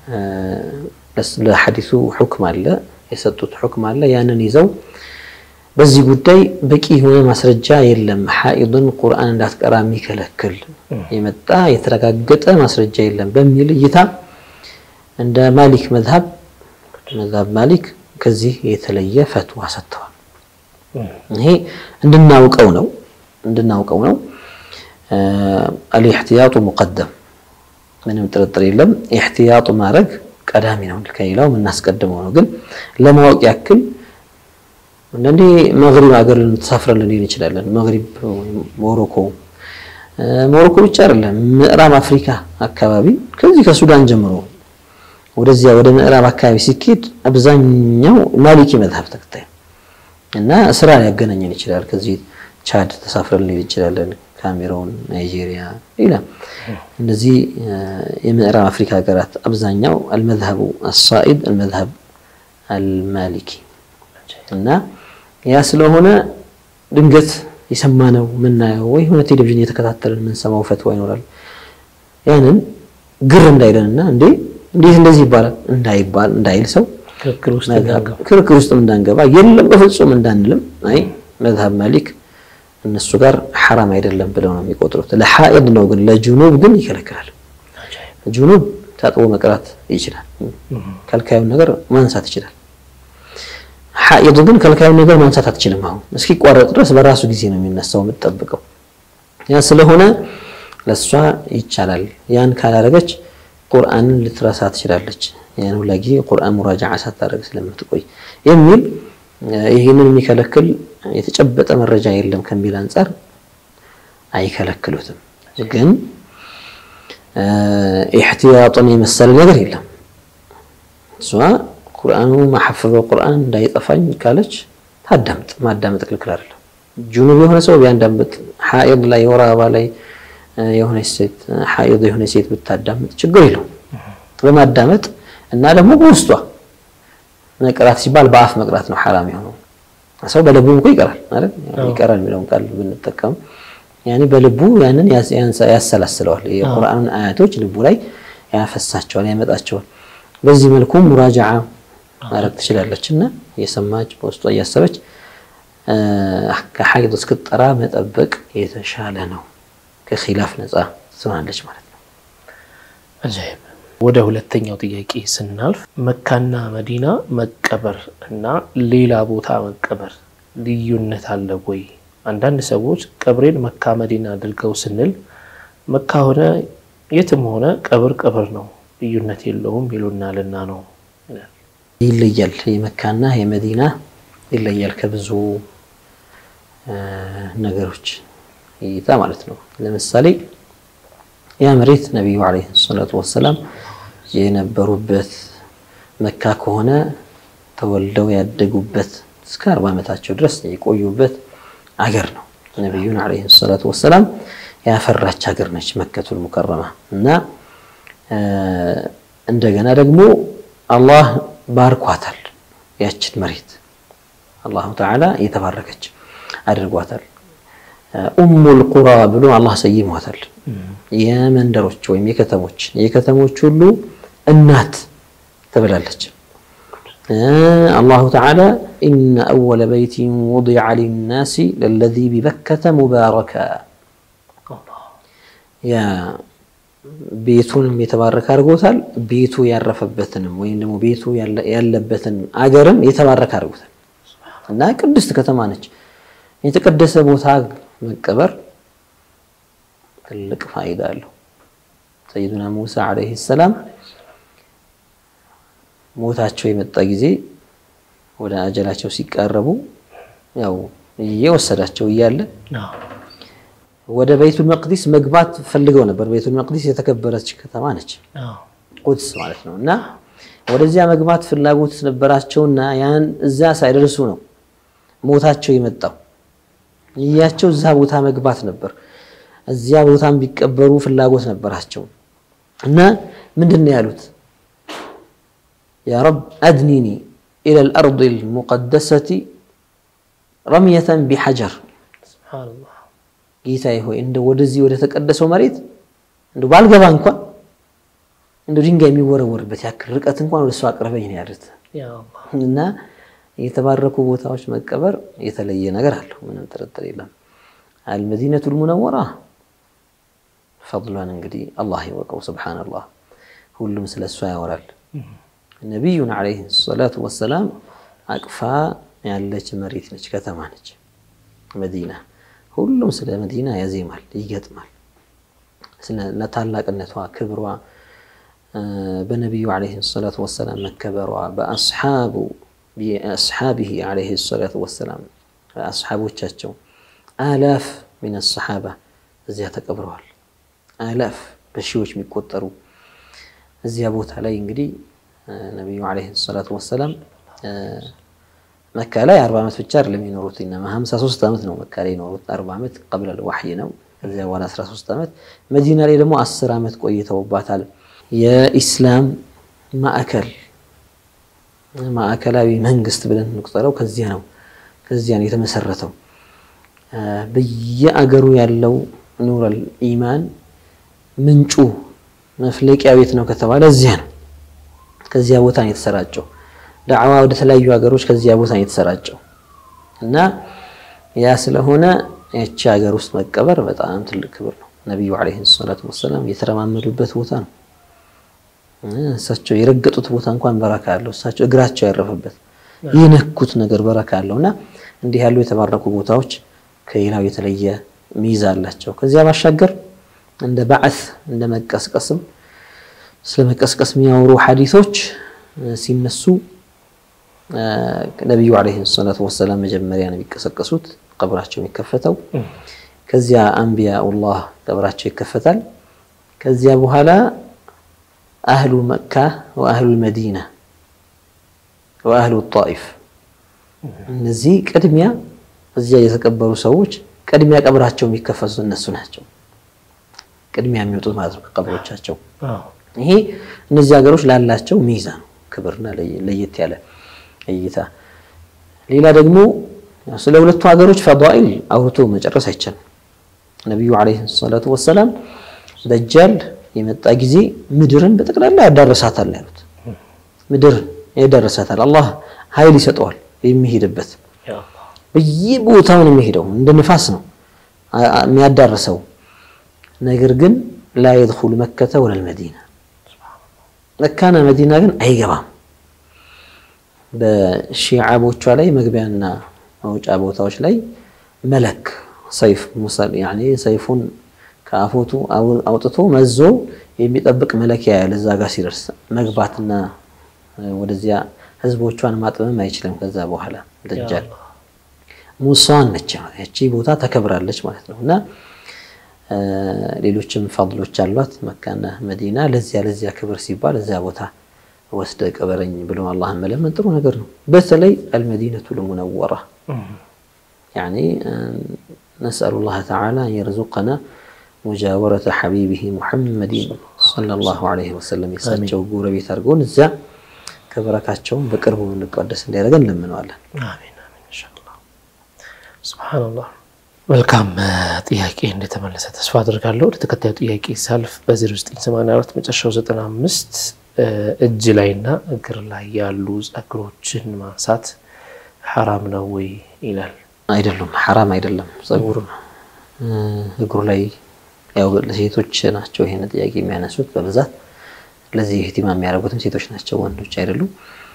ለሐዲሱ ሑክም አለ የሰጡት ሑክም አለ። ያንን ይዘው በዚህ ጉዳይ በቂ የሆነ ማስረጃ የለም፣ ሐኢድን ቁርአን እንዳትቀራ የሚከለክል የመጣ የተረጋገጠ ማስረጃ የለም በሚል እይታ እንደ ማሊክ መዝሀብ መዝሀብ ማሊክ ከዚህ የተለየ ፈትዋ ሰጥተዋል። ይሄ እንድናውቀው ነው እንድናውቀው ነው። አልኢሕትያጡ ሙቀደም ምንም ጥርጥር የለም። ኢሕትያጡ ማድረግ ቀዳሚ ነው፣ ከሌላው የምናስቀድመው ነው። ግን ለማወቅ ያክል አንዳንዴ መግሪብ ሀገር ተሳፍረን ልንሄድ እንችላለን። መግሪብ ሞሮኮ ሞሮኮ ብቻ አይደለም፣ ምዕራብ አፍሪካ አካባቢ ከዚህ ከሱዳን ጀምሮ ወደዚያ ወደ ምዕራብ አካባቢ ሲኬድ አብዛኛው ማሊኪ መዝሀብ ተከታይ እና ስራ ሊያገናኘን ይችላል። ከዚህ ቻድ ተሳፍረን ልንሄድ እንችላለን። ካሜሮን፣ ናይጄሪያ፣ ሌላ እነዚህ የምዕራብ አፍሪካ ሀገራት አብዛኛው አልመዝሀቡ አሳኢድ አልመዝሀብ አልማሊኪ እና ያ ስለሆነ ድንገት የሰማነው የምናየው ወይ ሆነ ቴሌቪዥን እየተከታተልን የምንሰማው ፈትዋ ይኖራል። ያንን ግር እንዳይለንና እንዴ እንዴት እንደዚህ ይባላል እንዳይባል እንዳይል ሰው ክርክር ውስጥም እንዳንገባ የለም በፍጹም እንዳንልም አይ መዝሀብ ማሊክ እነሱ ጋር ሐራም አይደለም ብለው ነው የሚቆጥሩት። ለሐኢድ ነው ግን ለጁኑብ ግን ይከለክላል። ጁኑብ ታጥቦ መቅራት ይችላል። ከልካዩን ነገር ማንሳት ይችላል። ሐኢድ ግን ከልካዩን ነገር ማንሳት አትችልም። አሁን እስኪቋረጥ ድረስ በራሱ ጊዜ ነው የሚነሳው የምትጠብቀው። ያ ስለሆነ ለእሷ ይቻላል። ያን ካላረገች ቁርአንን ልትረሳ ትችላለች። ያን ሁላ ጊዜ ቁርአን ሙራጃዓ ሳታደርግ ስለምትቆይ የሚል ይህንን የሚከለክል የተጨበጠ መረጃ የለም ከሚል አንጻር አይከለክሉትም። ግን ኢሕትያጡን የመሰለ ነገር የለም። እሷ ቁርአኑ ማሐፈበው ቁርአን እንዳይጠፋኝ ካለች ታዳምጥ። ማዳመጥ ክልክል አይደለም። ጁኑብ የሆነ ሰው ቢያዳምጥ፣ ሐኢድ ላይ የወር አበባ ላይ የሆነች ሴት ሐኢድ የሆነች ሴት ብታዳምጥ ችግር የለውም። በማዳመጥ እና ደግሞ በውስጧ መቅራት ሲባል በአፍ መቅራት ነው ሐራም የሆነው። ሰው በልቡ እኮ ይቀራል አይደል? ይቀራል የሚለውን ቃል ብንጠቀም ያኔ በልቡ ያንን ያሰላስለዋል። የቁርአኑን አያቶች ልቡ ላይ ያፈሳቸዋል፣ ያመጣቸዋል። በዚህ መልኩ ሙራጃዓ ማድረግ ትችላለች እና እየሰማች በውስጧ እያሰበች ከሐይድ እስክትጠራ መጠበቅ የተሻለ ነው። ከኺላፍ ነፃ ትሆናለች ማለት ነው። አጃይብ። ወደ ሁለተኛው ጥያቄ ስናልፍ መካና መዲና መቀበር እና ሌላ ቦታ መቀበር ልዩነት አለ ወይ? አንዳንድ ሰዎች ቀብሬን መካ መዲና አድርገው ስንል መካ ሆነ የትም ሆነ ቀብር ቀብር ነው ልዩነት የለውም ይሉናልና ነው። ይለያል። የመካና የመዲና ይለያል ከብዙ ነገሮች እይታ ማለት ነው። ለምሳሌ ያ መሬት ነቢዩ ዓለይሂ ሰላቱ ወሰላም የነበሩበት መካ ከሆነ ተወልደው ያደጉበት እስከ አርባ ዓመታቸው ድረስ የቆዩበት አገር ነው። ነቢዩን ዓለይሂ ሰላቱ ወሰላም ያፈራች ሀገር ነች መከቱል ሙከረማ እና እንደገና ደግሞ አላህ ባርኳታል። ያችን መሬት አላሁ ተዓላ የተባረከች አድርጓታል። ኡሙል ቁራ ብሎ አላህ ሰይሟታል። የመንደሮች ወይም የከተሞች የከተሞች ሁሉ እናት ተብላለች። አላሁ ተዓላ ኢነ አወለ በይቲን ውዲዐ ሊናሲ ለለዚ ቢበከተ ሙባረካ ያ ቤቱንም የተባረከ አድርጎታል። ቤቱ ያረፈበትንም ወይም ደግሞ ቤቱ ያለበትን አገርም የተባረከ አድርጎታል እና ቅድስት ከተማ ነች። የተቀደሰ ቦታ መቀበር ትልቅ ፋይዳ አለው። ሰይዱና ሙሳ ዓለይሂ ሰላም ሞታቸው የመጣ ጊዜ ወደ አጀላቸው ሲቃረቡ ያው እየወሰዳቸው እያለ ወደ ቤቱል መቅዲስ መግባት ፈልገው ነበር። ቤቱል መቅዲስ የተከበረች ከተማ ነች፣ ቁድስ ማለት ነው። እና ወደዚያ መግባት ፍላጎት ነበራቸውና ያን እዛ ሳይደርሱ ነው ሞታቸው የመጣው። እያቸው እዛ ቦታ መግባት ነበር። እዚያ ቦታም ቢቀበሩ ፍላጎት ነበራቸው እና ምንድን ነው ያሉት? ያ ረብ አድኒኒ ኢለል አርዲል ሙቀደሰቲ ረምየተን ቢሐጀር ጌታዬ ሆይ እንደ ወደዚህ ወደ ተቀደሰው መሬት እንደ ባልገባ እንኳን እንደ ድንጋይ የሚወረወርበት ያክል ርቀት እንኳን ወደ እሱ አቅርበኝ ነው ያሉት። እና የተባረኩ ቦታዎች መቀበር የተለየ ነገር አለው፣ ምንም ጥርጥር የለም። አልመዲነቱል ሙነወራ ፈድሏን እንግዲህ አላህ ይወቀው። ሱብሓነላህ ሁሉም ስለ እሷ ያወራል። ነቢዩን ዓለይሂ ሰላቱ ወሰላም አቅፋ ያለች መሬት ነች፣ ከተማ ነች መዲና። ሁሉም ስለ መዲና ያዜማል፣ ይገጥማል። ስለ ታላቅነቷ፣ ክብሯ፣ በነቢዩ ዓለይሂ ሰላቱ ወሰላም መከበሯ፣ በአስሓቡ ቢአስሓቢሂ ዓለይሂ ሰላቱ ወሰላም አስሓቦቻቸው አላፍ ሚን አሰሓባ እዚያ ተቀብረዋል። አላፍ በሺዎች የሚቆጠሩ እዚያ ቦታ ላይ እንግዲህ ነቢዩ ዓለይሂ ሰላቱ ወሰላም መካ ላይ አርባ ዓመት ብቻ አይደለም የኖሩት እና ሀምሳ ሦስት ዓመት ነው መካ ላይ የኖሩት። አርባ ዓመት ቀብለል ዋሕይ ነው። ከዚያ በኋላ አስራ ሦስት ዓመት መዲና ላይ ደግሞ አስር ዓመት ቆይተውባታል። የኢስላም ማዕከል ማዕከላዊ መንግስት ብለን እንቁጠረው ከዚያ ነው ከዚያ ነው የተመሰረተው። በየአገሩ ያለው ኑረል ኢማን ምንጩ መፍለቂያ ቤት ነው ከተባለ እዚያ ነው። ከዚያ ቦታ ነው የተሰራጨው። ዳዕዋ ወደ ተለያዩ ሀገሮች ከዚያ ቦታ ነው የተሰራጨው እና ያ ስለሆነ ያቺ ሀገር ውስጥ መቀበር በጣም ትልቅ ክብር ነው። ነቢዩ ዓለይሂ ሰላቱ ወሰላም የተረማመዱበት ቦታ ነው። እሳቸው የረገጡት ቦታ እንኳን በረካ አለው። እሳቸው እግራቸው ያረፈበት የነኩት ነገር በረካ አለው እና እንዲህ ያሉ የተባረኩ ቦታዎች ከሌላው የተለየ ሚዛ አላቸው። ከዚያ ባሻገር እንደ ባዕት እንደ መቀስቀስም ስለ መቀስቀስ የሚያወሩ ሐዲሶች ሲነሱ ነቢዩ ዓለይሂ ሰላቱ ወሰላም መጀመሪያ ነው የሚቀሰቀሱት፣ ቀብራቸው የሚከፈተው። ከዚያ አንቢያኡላህ ቀብራቸው ይከፈታል። ከዚያ በኋላ አህሉ መካ ወአህሉ መዲና ወአህሉ ጣኢፍ እነዚህ ቅድሚያ እዚያ የተቀበሩ ሰዎች ቅድሚያ ቀብራቸው የሚከፈቱት እነሱ ናቸው። ቅድሚያ የሚወጡት ማለት ነው ከቀብሮቻቸው። ይሄ እነዚህ ሀገሮች ላላቸው ሚዛ ነው፣ ክብርና ለየት ያለ እይታ። ሌላ ደግሞ ስለ ሁለቱ ሀገሮች ፈዳኢል አውርቶ መጨረስ አይቻልም። ነቢዩ ዓለይሂ ሰላቱ ወሰላም ደጃል የመጣ ጊዜ ምድርን በጠቅላላ ያዳረሳታል ያሉት። ምድርን ያዳረሳታል፣ አላህ ኃይል ይሰጠዋል የሚሄድበት በየቦታው ነው የሚሄደው፣ እንደ ንፋስ ነው የሚያዳርሰው። ነገር ግን ላ የድኹሉ መከተ ወለል መዲና መካና መዲና ግን አይገባም። በሺዓቦቿ ላይ መግቢያና መውጫ ቦታዎች ላይ መለክ ሰይፍ ሙሰል ያኔ ሰይፉን ከአፎቱ አውጥቶ መዞ የሚጠብቅ መለኪያ ያለ እዛ ጋር ሲደርስ መግባትና ወደዚያ ህዝቦቿን ማጥበም አይችልም። ከዛ በኋላ ደጃል ሙሳን ነች ያቺ ቦታ ተከብራለች ማለት ነው። እና ሌሎችም ፈድሎች አሏት መካና መዲና። ለዚያ ለዚያ ክብር ሲባል እዚያ ቦታ ወስደ ቅበረኝ ብሎ አላህን መለመን ጥሩ ነገር ነው። በተለይ አልመዲነቱ ልሙነወራ ያኒ ነስአሉ ላህ ተዓላ አን የርዙቀና ሙጃወረተ ሐቢቢሂ ሙሐመዲን ሰለላሁ ዐለይሂ ወሰለም የእሳቸው ጎረቤት አድርገውን እዚያ ከበረካቸውን በቅርቡ እንቋደስ እንዲያደርገን እንለምነዋለን። አሚን አሚን ኢንሻአላህ። ሱብሃነላህ። መልካም ጥያቄ እንደተመለሰ ተስፋ አድርጋለሁ። ወደ ተከታዩ ጥያቄ ሳልፍ በ0984 መጨረሻው 95 እጅ ላይና እግር ላይ ያሉ ጸጉሮችን ማንሳት ሐራም ነው ወይ ይላል። አይደሉም፣ ሐራም አይደለም። ጸጉር እግሩ ላይ ያው ለሴቶች ናቸው ይሄን ጥያቄ የሚያነሱት በብዛት ለዚህ ህቲማ የሚያደርጉትም ሴቶች ናቸው፣ ወንዶች አይደሉም።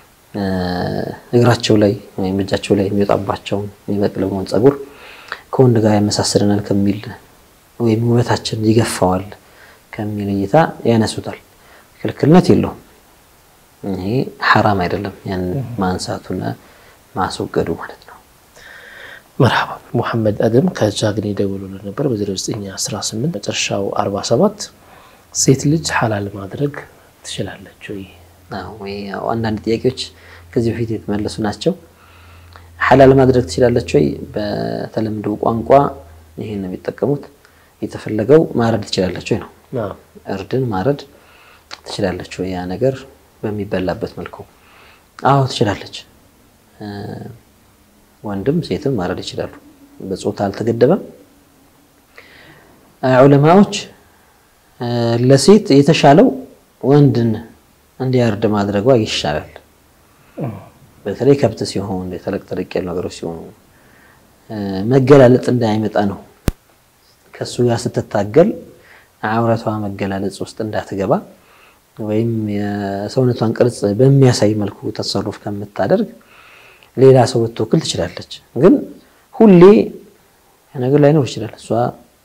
እግራቸው ላይ ወይም እጃቸው ላይ የሚወጣባቸውን የሚበቅለውን ጸጉር ከወንድ ጋር ያመሳስለናል ከሚል ወይም ውበታችን ይገፋዋል ከሚል እይታ ያነሱታል። ክልክልነት የለውም። ይሄ ሐራም አይደለም፣ ያን ማንሳቱና ማስወገዱ ማለት ነው። መርሃባ ሙሐመድ አደም ከጃግኒ ደውሎልን ነበር በ0918 መጨረሻው 47 ሴት ልጅ ሐላል ማድረግ ትችላለች ወይ? ወይ አንዳንድ ጥያቄዎች ከዚህ በፊት የተመለሱ ናቸው። ሐላል ማድረግ ትችላለች ወይ? በተለምዶ ቋንቋ ይህን ነው የሚጠቀሙት። የተፈለገው ማረድ ትችላለች ወይ ነው። እርድን ማረድ ትችላለች ወይ? ያ ነገር በሚበላበት መልኩ አዎ ትችላለች። ወንድም ሴትም ማረድ ይችላሉ። በጾታ አልተገደበም። ዑለማዎች ለሴት የተሻለው ወንድን እንዲያርድ ማድረጓ ይሻላል። በተለይ ከብት ሲሆን ተለቅ ተለቅ ያሉ ነገሮች ሲሆኑ መገላለጥ እንዳይመጣ ነው። ከእሱ ጋር ስትታገል አውረቷ መገላለጽ ውስጥ እንዳትገባ ወይም የሰውነቷን ቅርጽ በሚያሳይ መልኩ ተሰሩፍ ከምታደርግ ሌላ ሰው ብትወክል ትችላለች። ግን ሁሌ ነገር ላይኖር ይችላል። እሷ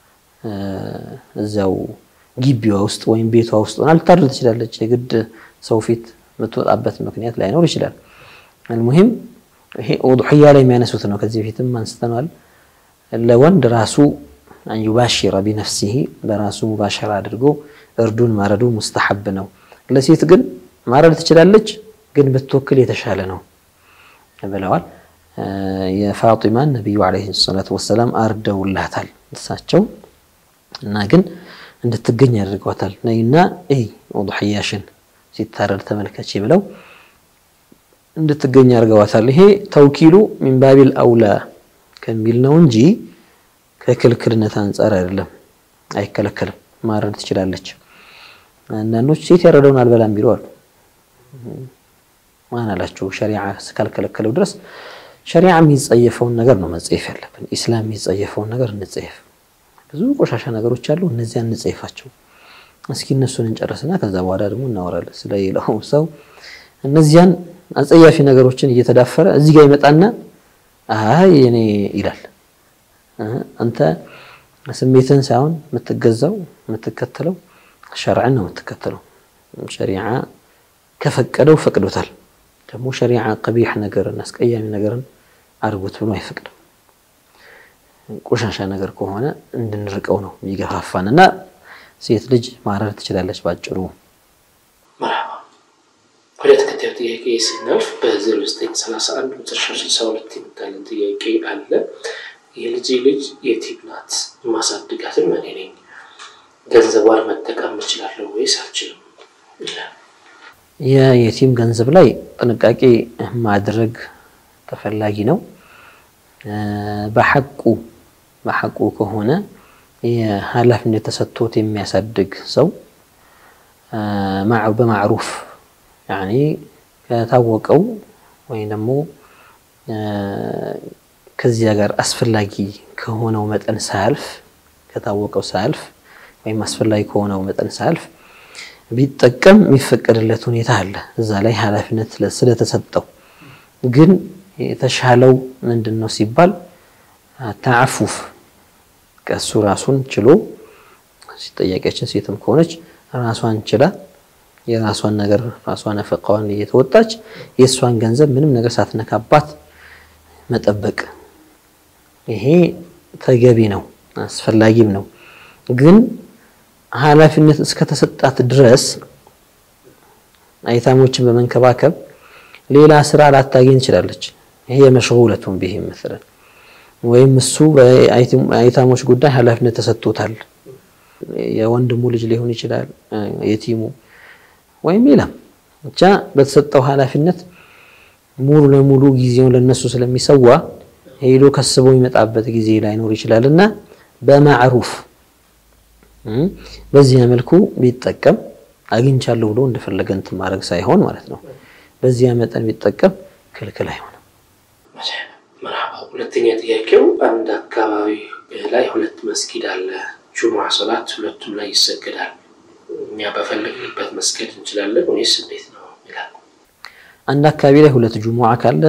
እዚያው ግቢዋ ውስጥ ወይም ቤቷ ውስጥ ሆና ልታድር ትችላለች። የግድ ሰው ፊት የምትወጣበት ምክንያት ላይኖር ይችላል። አልሙሂም ይሄ ኡድሕያ ላይ የሚያነሱት ነው። ከዚህ በፊትም አንስተናል። ለወንድ ራሱ አንዩባሽረ ቢነፍሲሂ በራሱ ሙባሸራ አድርጎ እርዱን ማረዱ ሙስተሐብ ነው። ለሴት ግን ማረድ ትችላለች፣ ግን ብትወክል የተሻለ ነው ብለዋል። የፋጢማን ነቢዩ ዓለይሂ ሰላቱ ወሰላም አርደውላታል እሳቸው እና ግን እንድትገኝ ያደርገዋታል። ነይና እይ ኡድሕያሽን ሲታረድ ተመልከች ብለው እንድትገኝ አድርገዋታል። ይሄ ተውኪሉ ሚን ባቢል አውላ ከሚል ነው እንጂ ከክልክልነት አንጻር አይደለም። አይከለከልም፣ ማረድ ትችላለች። አንዳንዶች ሴት ያረደውን አልበላም ቢሉ አሉ። ማን አላቸው? ሸሪዓ እስካልከለከለው ድረስ ሸሪዓ የሚጸየፈውን ነገር ነው መጸየፍ ያለብን። ኢስላም የሚጸየፈውን ነገር እንጸየፍ። ብዙ ቆሻሻ ነገሮች አሉ፣ እነዚያ እንጸየፋቸው። እስኪ እነሱን እንጨርስና ከዛ በኋላ ደግሞ እናወራለን ስለሌላው ሰው። እነዚያን አጸያፊ ነገሮችን እየተዳፈረ እዚህ ጋር ይመጣና አይ እኔ ይላል። አንተ ስሜትን ሳይሆን የምትገዛው የምትከተለው ሸርዕን ነው የምትከተለው። ሸሪዓ ከፈቀደው ፈቅዶታል። ደግሞ ሸሪዓ ቀቢሕ ነገርን አስቀያሚ ነገርን አድርጉት ብሎ አይፈቅድም። ቆሻሻ ነገር ከሆነ እንድንርቀው ነው የሚገፋፋን እና ሴት ልጅ ማረድ ትችላለች ባጭሩ። መርሐባ ወደ ተከታዩ ጥያቄ ስናልፍ በ0931 መጨረሻ 62 የምታለን ጥያቄ አለ። የልጄ ልጅ የቲም ናት፣ ማሳድጋትም እኔ ነኝ። ገንዘቧን መጠቀም እችላለሁ ወይስ አልችልም? የየቲም ገንዘብ ላይ ጥንቃቄ ማድረግ ተፈላጊ ነው። በሐቁ በሐቁ ከሆነ የኃላፊነት ተሰጥቶት የሚያሳድግ ሰው በማዕሩፍ ያኔ ከታወቀው ወይም ደግሞ ከዚያ ጋር አስፈላጊ ከሆነው መጠን ሳያልፍ ከታወቀው ሳያልፍ ወይም አስፈላጊ ከሆነው መጠን ሳያልፍ ቢጠቀም የሚፈቀድለት ሁኔታ አለ። እዛ ላይ ኃላፊነት ስለተሰጠው ግን የተሻለው ምንድን ነው ሲባል ተዓፉፍ ከእሱ ራሱን ችሎ ጠያቂያችን ሴትም ከሆነች ራሷን ችላ የራሷን ነገር ራሷን ነፈቃዋን እየተወጣች የእሷን ገንዘብ ምንም ነገር ሳትነካባት መጠበቅ ይሄ ተገቢ ነው፣ አስፈላጊም ነው። ግን ኃላፊነት እስከተሰጣት ድረስ አይታሞችን በመንከባከብ ሌላ ስራ ላታገኝ ትችላለች። ይሄ የመሽጉለቱን ቢህ መሰለን ወይም እሱ በአይታሞች ጉዳይ ኃላፊነት ተሰጥቶታል። የወንድሙ ልጅ ሊሆን ይችላል፣ የቲሙ ወይም ሌላም ብቻ በተሰጠው ኃላፊነት ሙሉ ለሙሉ ጊዜውን ለነሱ ስለሚሰዋ ሄዶ ከስቦ የሚመጣበት ጊዜ ላይኖር ይችላል እና በማዕሩፍ በዚያ መልኩ ቢጠቀም አግኝቻለሁ ብሎ እንደፈለገ እንትን ማድረግ ሳይሆን ማለት ነው። በዚያ መጠን ቢጠቀም ክልክል አይሆንም። መርሐባ። ሁለተኛ ጥያቄው አንድ አካባቢ ላይ ሁለት መስጊድ አለ። ጁሙዓ ሶላት ሁለቱም ላይ ይሰገዳል። እኛ በፈለግንበት መስገድ እንችላለን ወይስ እንዴት ነው ይላል። አንድ አካባቢ ላይ ሁለት ጁሙዓ ካለ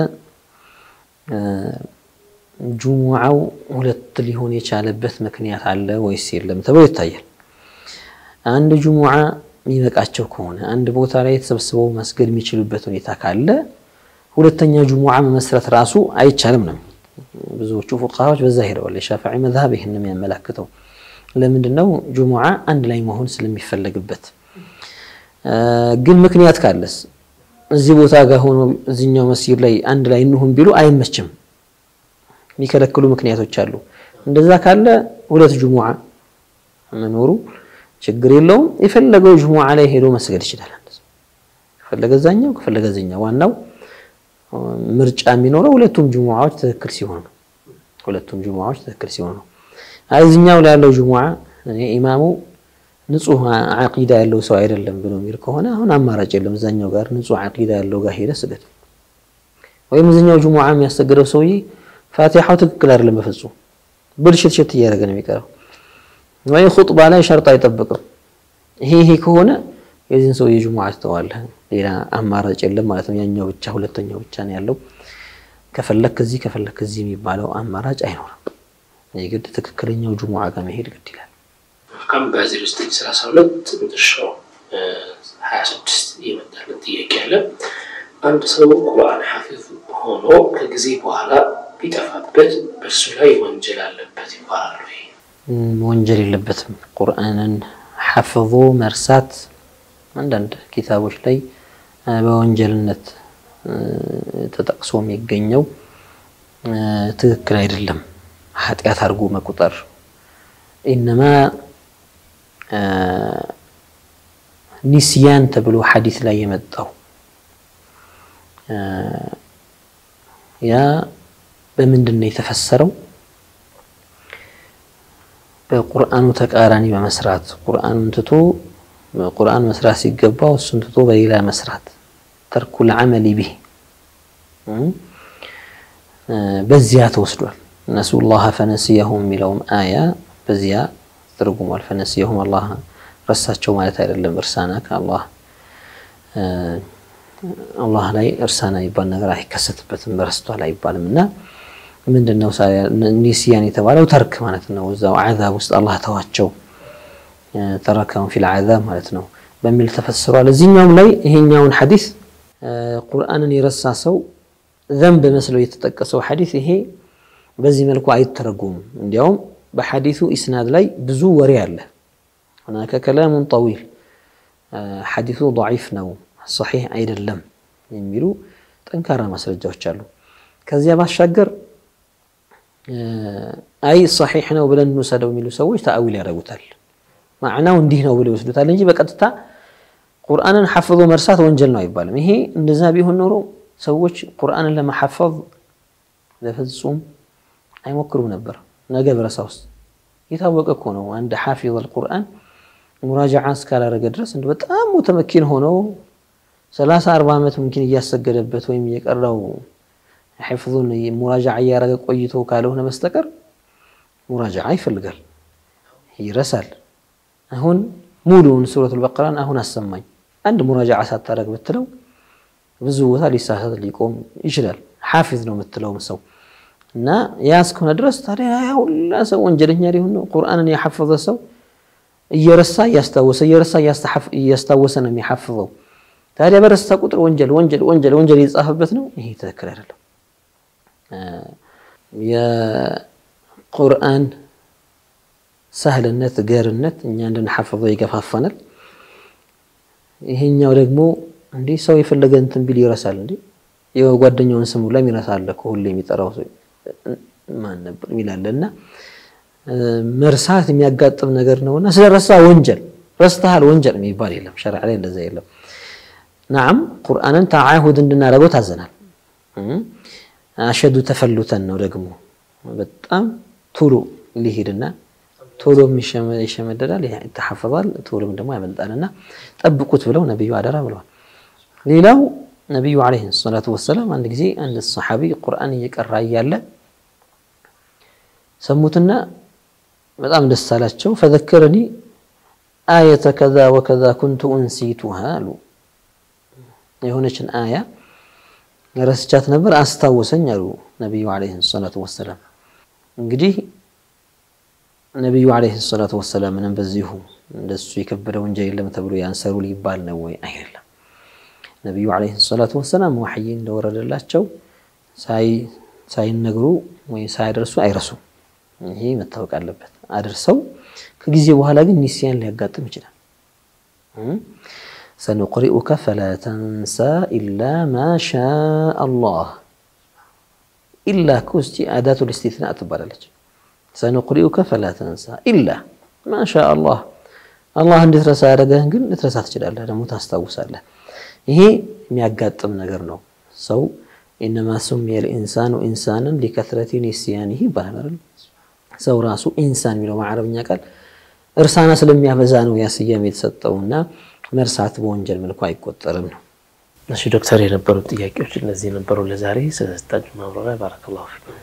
ጁሙዓው ሁለት ሊሆን የቻለበት ምክንያት አለ ወይስ የለም ተብሎ ይታያል። አንድ ጁሙዓ የሚበቃቸው ከሆነ አንድ ቦታ ላይ ተሰብስበው መስገድ የሚችሉበት ሁኔታ ካለ ሁለተኛ ጁሙዓ መመስረት ራሱ አይቻልም ነው። ብዙዎቹ ፉቃሃዎች በዛ ሄደዋል። የሻፊዒ መዝሀብ ይህን የሚያመላክተው ለምንድን ነው? ጁሙዓ አንድ ላይ መሆን ስለሚፈለግበት። ግን ምክንያት ካለስ እዚህ ቦታ ጋር ሆኖ እዚኛው መስጊድ ላይ አንድ ላይ እንሁን ቢሉ አይመችም። የሚከለክሉ ምክንያቶች አሉ። እንደዛ ካለ ሁለት ጁሙዓ መኖሩ ችግር የለውም። የፈለገው ጁሙዓ ላይ ሄዶ መስገድ ይችላል። ከፈለገ እዛኛው ከፈለገ እዚኛው። ዋናው ምርጫ የሚኖረው ሁለቱም ጁሙዓዎች ትክክል ሲሆኑ ነው። ሁለቱም ጁሙዓዎች ትክክል ሲሆኑ ነው። እዚኛው ላይ ያለው ጁሙዓ ኢማሙ ንጹህ ዓቂዳ ያለው ሰው አይደለም ብሎ የሚል ከሆነ አሁን አማራጭ የለም። እዛኛው ጋር ንጹህ ዓቂዳ ያለው ጋር ሄደ ስገድ። ወይም እዚኛው ጁሙዓ የሚያሰግደው ሰውዬ ፋቲሓው ትክክል አይደለም፣ በፍጹም ብልሽት ሽት እያደረገ ነው የሚቀረው። ወይ ኹጥባ ላይ ሸርጥ አይጠብቅም። ይሄ ይሄ ከሆነ የዚህን ሰው የጁሙዓ ትተዋለህ፣ ሌላ አማራጭ የለም ማለት ነው። ያኛው ብቻ ሁለተኛው ብቻ ነው ያለው። ከፈለክ እዚህ ከፈለክ እዚህ የሚባለው አማራጭ አይኖርም። የግድ ትክክለኛው ጁሙዓ ጋር መሄድ ግድ ይላል። መልካም በዜሮ ዘጠኝ ሰላሳ ሁለት መጨረሻው ሀያ ስድስት የመጣልን ጥያቄ አለ። አንድ ሰው ቁርአን ሐፊዝ ሆኖ ከጊዜ በኋላ ቢጠፋበት በእርሱ ላይ ወንጀል አለበት ይባላል ወይ? ወንጀል የለበትም። ቁርአንን ሐፍዞ መርሳት አንዳንድ ኪታቦች ላይ በወንጀልነት ተጠቅሶ የሚገኘው ትክክል አይደለም። ኃጢአት አድርጎ መቁጠር ኢነማ ኒስያን ተብሎ ሐዲስ ላይ የመጣው ያ በምንድን ነው የተፈሰረው? በቁርአኑ ተቃራኒ በመስራት ቁርአኑን ትቶ ቁርአን መስራት ሲገባው እሱን ትቶ በሌላ መስራት ተርኩል ዐመሊ ቢህ በዚያ ተወስዷል። ነሱላህ ፈነሲየሁም የሚለውም አያ በዚያ ተርጉሟል። ፈነሲየሁም አላህ ረሳቸው ማለት አይደለም። እርሳና ከአላህ አላህ ላይ እርሳና የሚባል ነገር አይከሰትበትም። ረስቷል አይባልም እና ምንድን ነው ኒስያን የተባለው ተርክ ማለት ነው። እዛው ዓዛብ ውስጥ አላህ ተዋቸው ተረከውን ፊል ዓዛብ ማለት ነው በሚል ተፈስሯል። እዚህኛውም ላይ ይሄኛውን ሐዲስ ቁርአንን የረሳ ሰው ዘንብ መስለው የተጠቀሰው ሐዲስ ይሄ በዚህ መልኩ አይተረጉምም። እንዲያውም በሐዲሱ ኢስናድ ላይ ብዙ ወሬ አለ። ሁናከ ከላሙን ጠዊል ሐዲሱ ደዒፍ ነው ሰሒሕ አይደለም የሚሉ ጠንካራ ማስረጃዎች አሉ። ከዚያ ባሻገር አይ ሰሒሕ ነው ብለን እንውሰደው የሚሉ ሰዎች ተአዊል ያደርጉታል። ማዕናው እንዲህ ነው ብለው ይወስዱታል እንጂ በቀጥታ ቁርአንን ሐፍዞ መርሳት ወንጀል ነው አይባልም። ይሄ እንደዛ ቢሆን ኖሮ ሰዎች ቁርአንን ለመሐፈዝ በፍጹም አይሞክሩም ነበር። ነገ በረሳ ውስጥ የታወቀ እኮ ነው። አንድ ሐፊዝ አልቁርአን ሙራጃዓ እስካላረገ ድረስ እንደ በጣም ሙተመኪን ሆነው ሰላሳ አርባ ዓመት ሙምኪን እያሰገደበት ወይም እየቀራው ሒፍዙን ሙራጃዓ እያረገ ቆይቶ ካልሆነ በስተቀር ሙራጃዓ ይፈልጋል፣ ይረሳል። አሁን ሙሉውን ሱረቱል በቀራን አሁን አሰማኝ አንድ ሙራጃዓ ሳታረግ ብትለው ብዙ ቦታ ሊሳሳት ሊቆም ይችላል። ሐፊዝ ነው የምትለውም ሰው እና ያ እስከሆነ ድረስ ታዲያ ሁላ ሰው ወንጀለኛ ሊሆን ነው። ቁርአንን ያሐፈዘ ሰው እየረሳ እያስታወሰ እየረሳ እያስታወሰ ነው የሚሐፍዘው። ታዲያ በረሳ ቁጥር ወንጀል ወንጀል ወንጀል ወንጀል እየተጻፈበት ነው። ይሄ ትክክል አይደለም። የቁርአን ሳህልነት ገርነት እኛ እንድንሐፍዘው ይገፋፋናል። ይሄኛው ደግሞ እንዲህ ሰው የፈለገ እንትን ቢል ይረሳል። እንዴ የጓደኛውን ስም ሁላ ይረሳል እኮ ሁሌ የሚጠራው ሰው ማን ነበር ይላል። እና መርሳት የሚያጋጥም ነገር ነውና ስለረሳ ወንጀል ረስተሃል ወንጀል የሚባል የለም። ሸሪዓ ላይ እንደዛ የለም። ናዓም ቁርአንን ተዓሁድ እንድናደርገው ታዘናል። አሸዱ ተፈሉተን ነው ደግሞ በጣም ቶሎ ሊሄድና ቶሎ ይሸመደዳል፣ ይተሐፈዛል፣ ቶሎም ደግሞ ያመልጣልና ጠብቁት ብለው ነቢዩ አደራ ብለዋል። ሌላው ነቢዩ ዓለይሂ ሰላቱ ወሰላም አንድ ጊዜ አንድ ሰሓቢ ቁርአን እየቀራ እያለ ሰሙትና በጣም ደስ አላቸው። ፈዘከረኒ አየተ ከዛ ወከዛ ኩንቱ እንሲቱሃ አሉ። የሆነችን አያ ረስቻት ነበር አስታወሰኝ አሉ ነቢዩ ዓለይሂ ሰላቱ ወሰላም። እንግዲህ ነቢዩ ዓለይሂ ሰላቱ ወሰላም ምንም በዚሁ እንደሱ የከበደ ወንጀል የለም ተብሎ ያንሰሩ ሊባል ነው ወይ? አይደለም። ነቢዩ ዓለይሂ ሰላቱ ወሰላም ዋሕይ እንደወረደላቸው ሳይነግሩ ወይ ሳያደርሱ አይረሱም። ይሄ መታወቅ አለበት። አድርሰው ከጊዜ በኋላ ግን ኒስያን ሊያጋጥም ይችላል። ሰኑቅሪኡከ ፈላ ተንሳ ኢላ ማ ሻ አላህ ኢላ እኮ እስቲ አዳቱ ልስቲትና ትባላለች። ሰኑቅሪኡከ ፈላ ተንሳ ኢላ ማ ሻ አላህ አላህ እንድትረሳ ያደረገህን ግን ልትረሳ ትችላለህ፣ ደግሞ ታስታውሳለህ። ይሄ የሚያጋጥም ነገር ነው። ሰው ኢነማ ሱሚየ ልኢንሳኑ ኢንሳንን ሊከትረቲ ኒስያኒህ ይባላል። ሰው ራሱ ኢንሳን የሚለው በአረብኛ ቃል እርሳና ስለሚያበዛ ነው ያ ስያሜ የተሰጠውና መርሳት በወንጀል መልኩ አይቆጠርም ነው። እሺ ዶክተር፣ የነበሩ ጥያቄዎች እነዚህ ነበሩ። ለዛሬ ስለሰጣችሁ ማብራሪያ ባረከላሁ ፊኩም።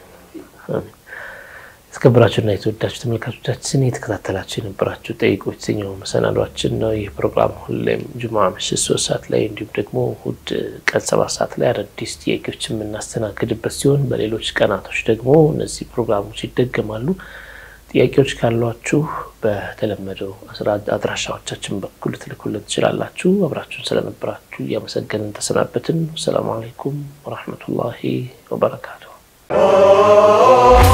የተከበራችሁና የተወዳችሁ ተመልካቾቻችን የተከታተላችሁ የነበራችሁ ጠይቁ የተሰኘው መሰናዷችን ነው። ይህ ፕሮግራም ሁሌም ጁማ ምሽት ሶስት ሰዓት ላይ እንዲሁም ደግሞ እሑድ ቀን ሰባት ሰዓት ላይ አዳዲስ ጥያቄዎች የምናስተናግድበት ሲሆን በሌሎች ቀናቶች ደግሞ እነዚህ ፕሮግራሞች ይደገማሉ። ጥያቄዎች ካሏችሁ በተለመደው አድራሻዎቻችን በኩል ትልኩልን ትችላላችሁ። አብራችሁን ስለነበራችሁ እያመሰገንን ተሰናበትን። ሰላሙ አለይኩም ወረሕመቱላሂ ወበረካቱሁ።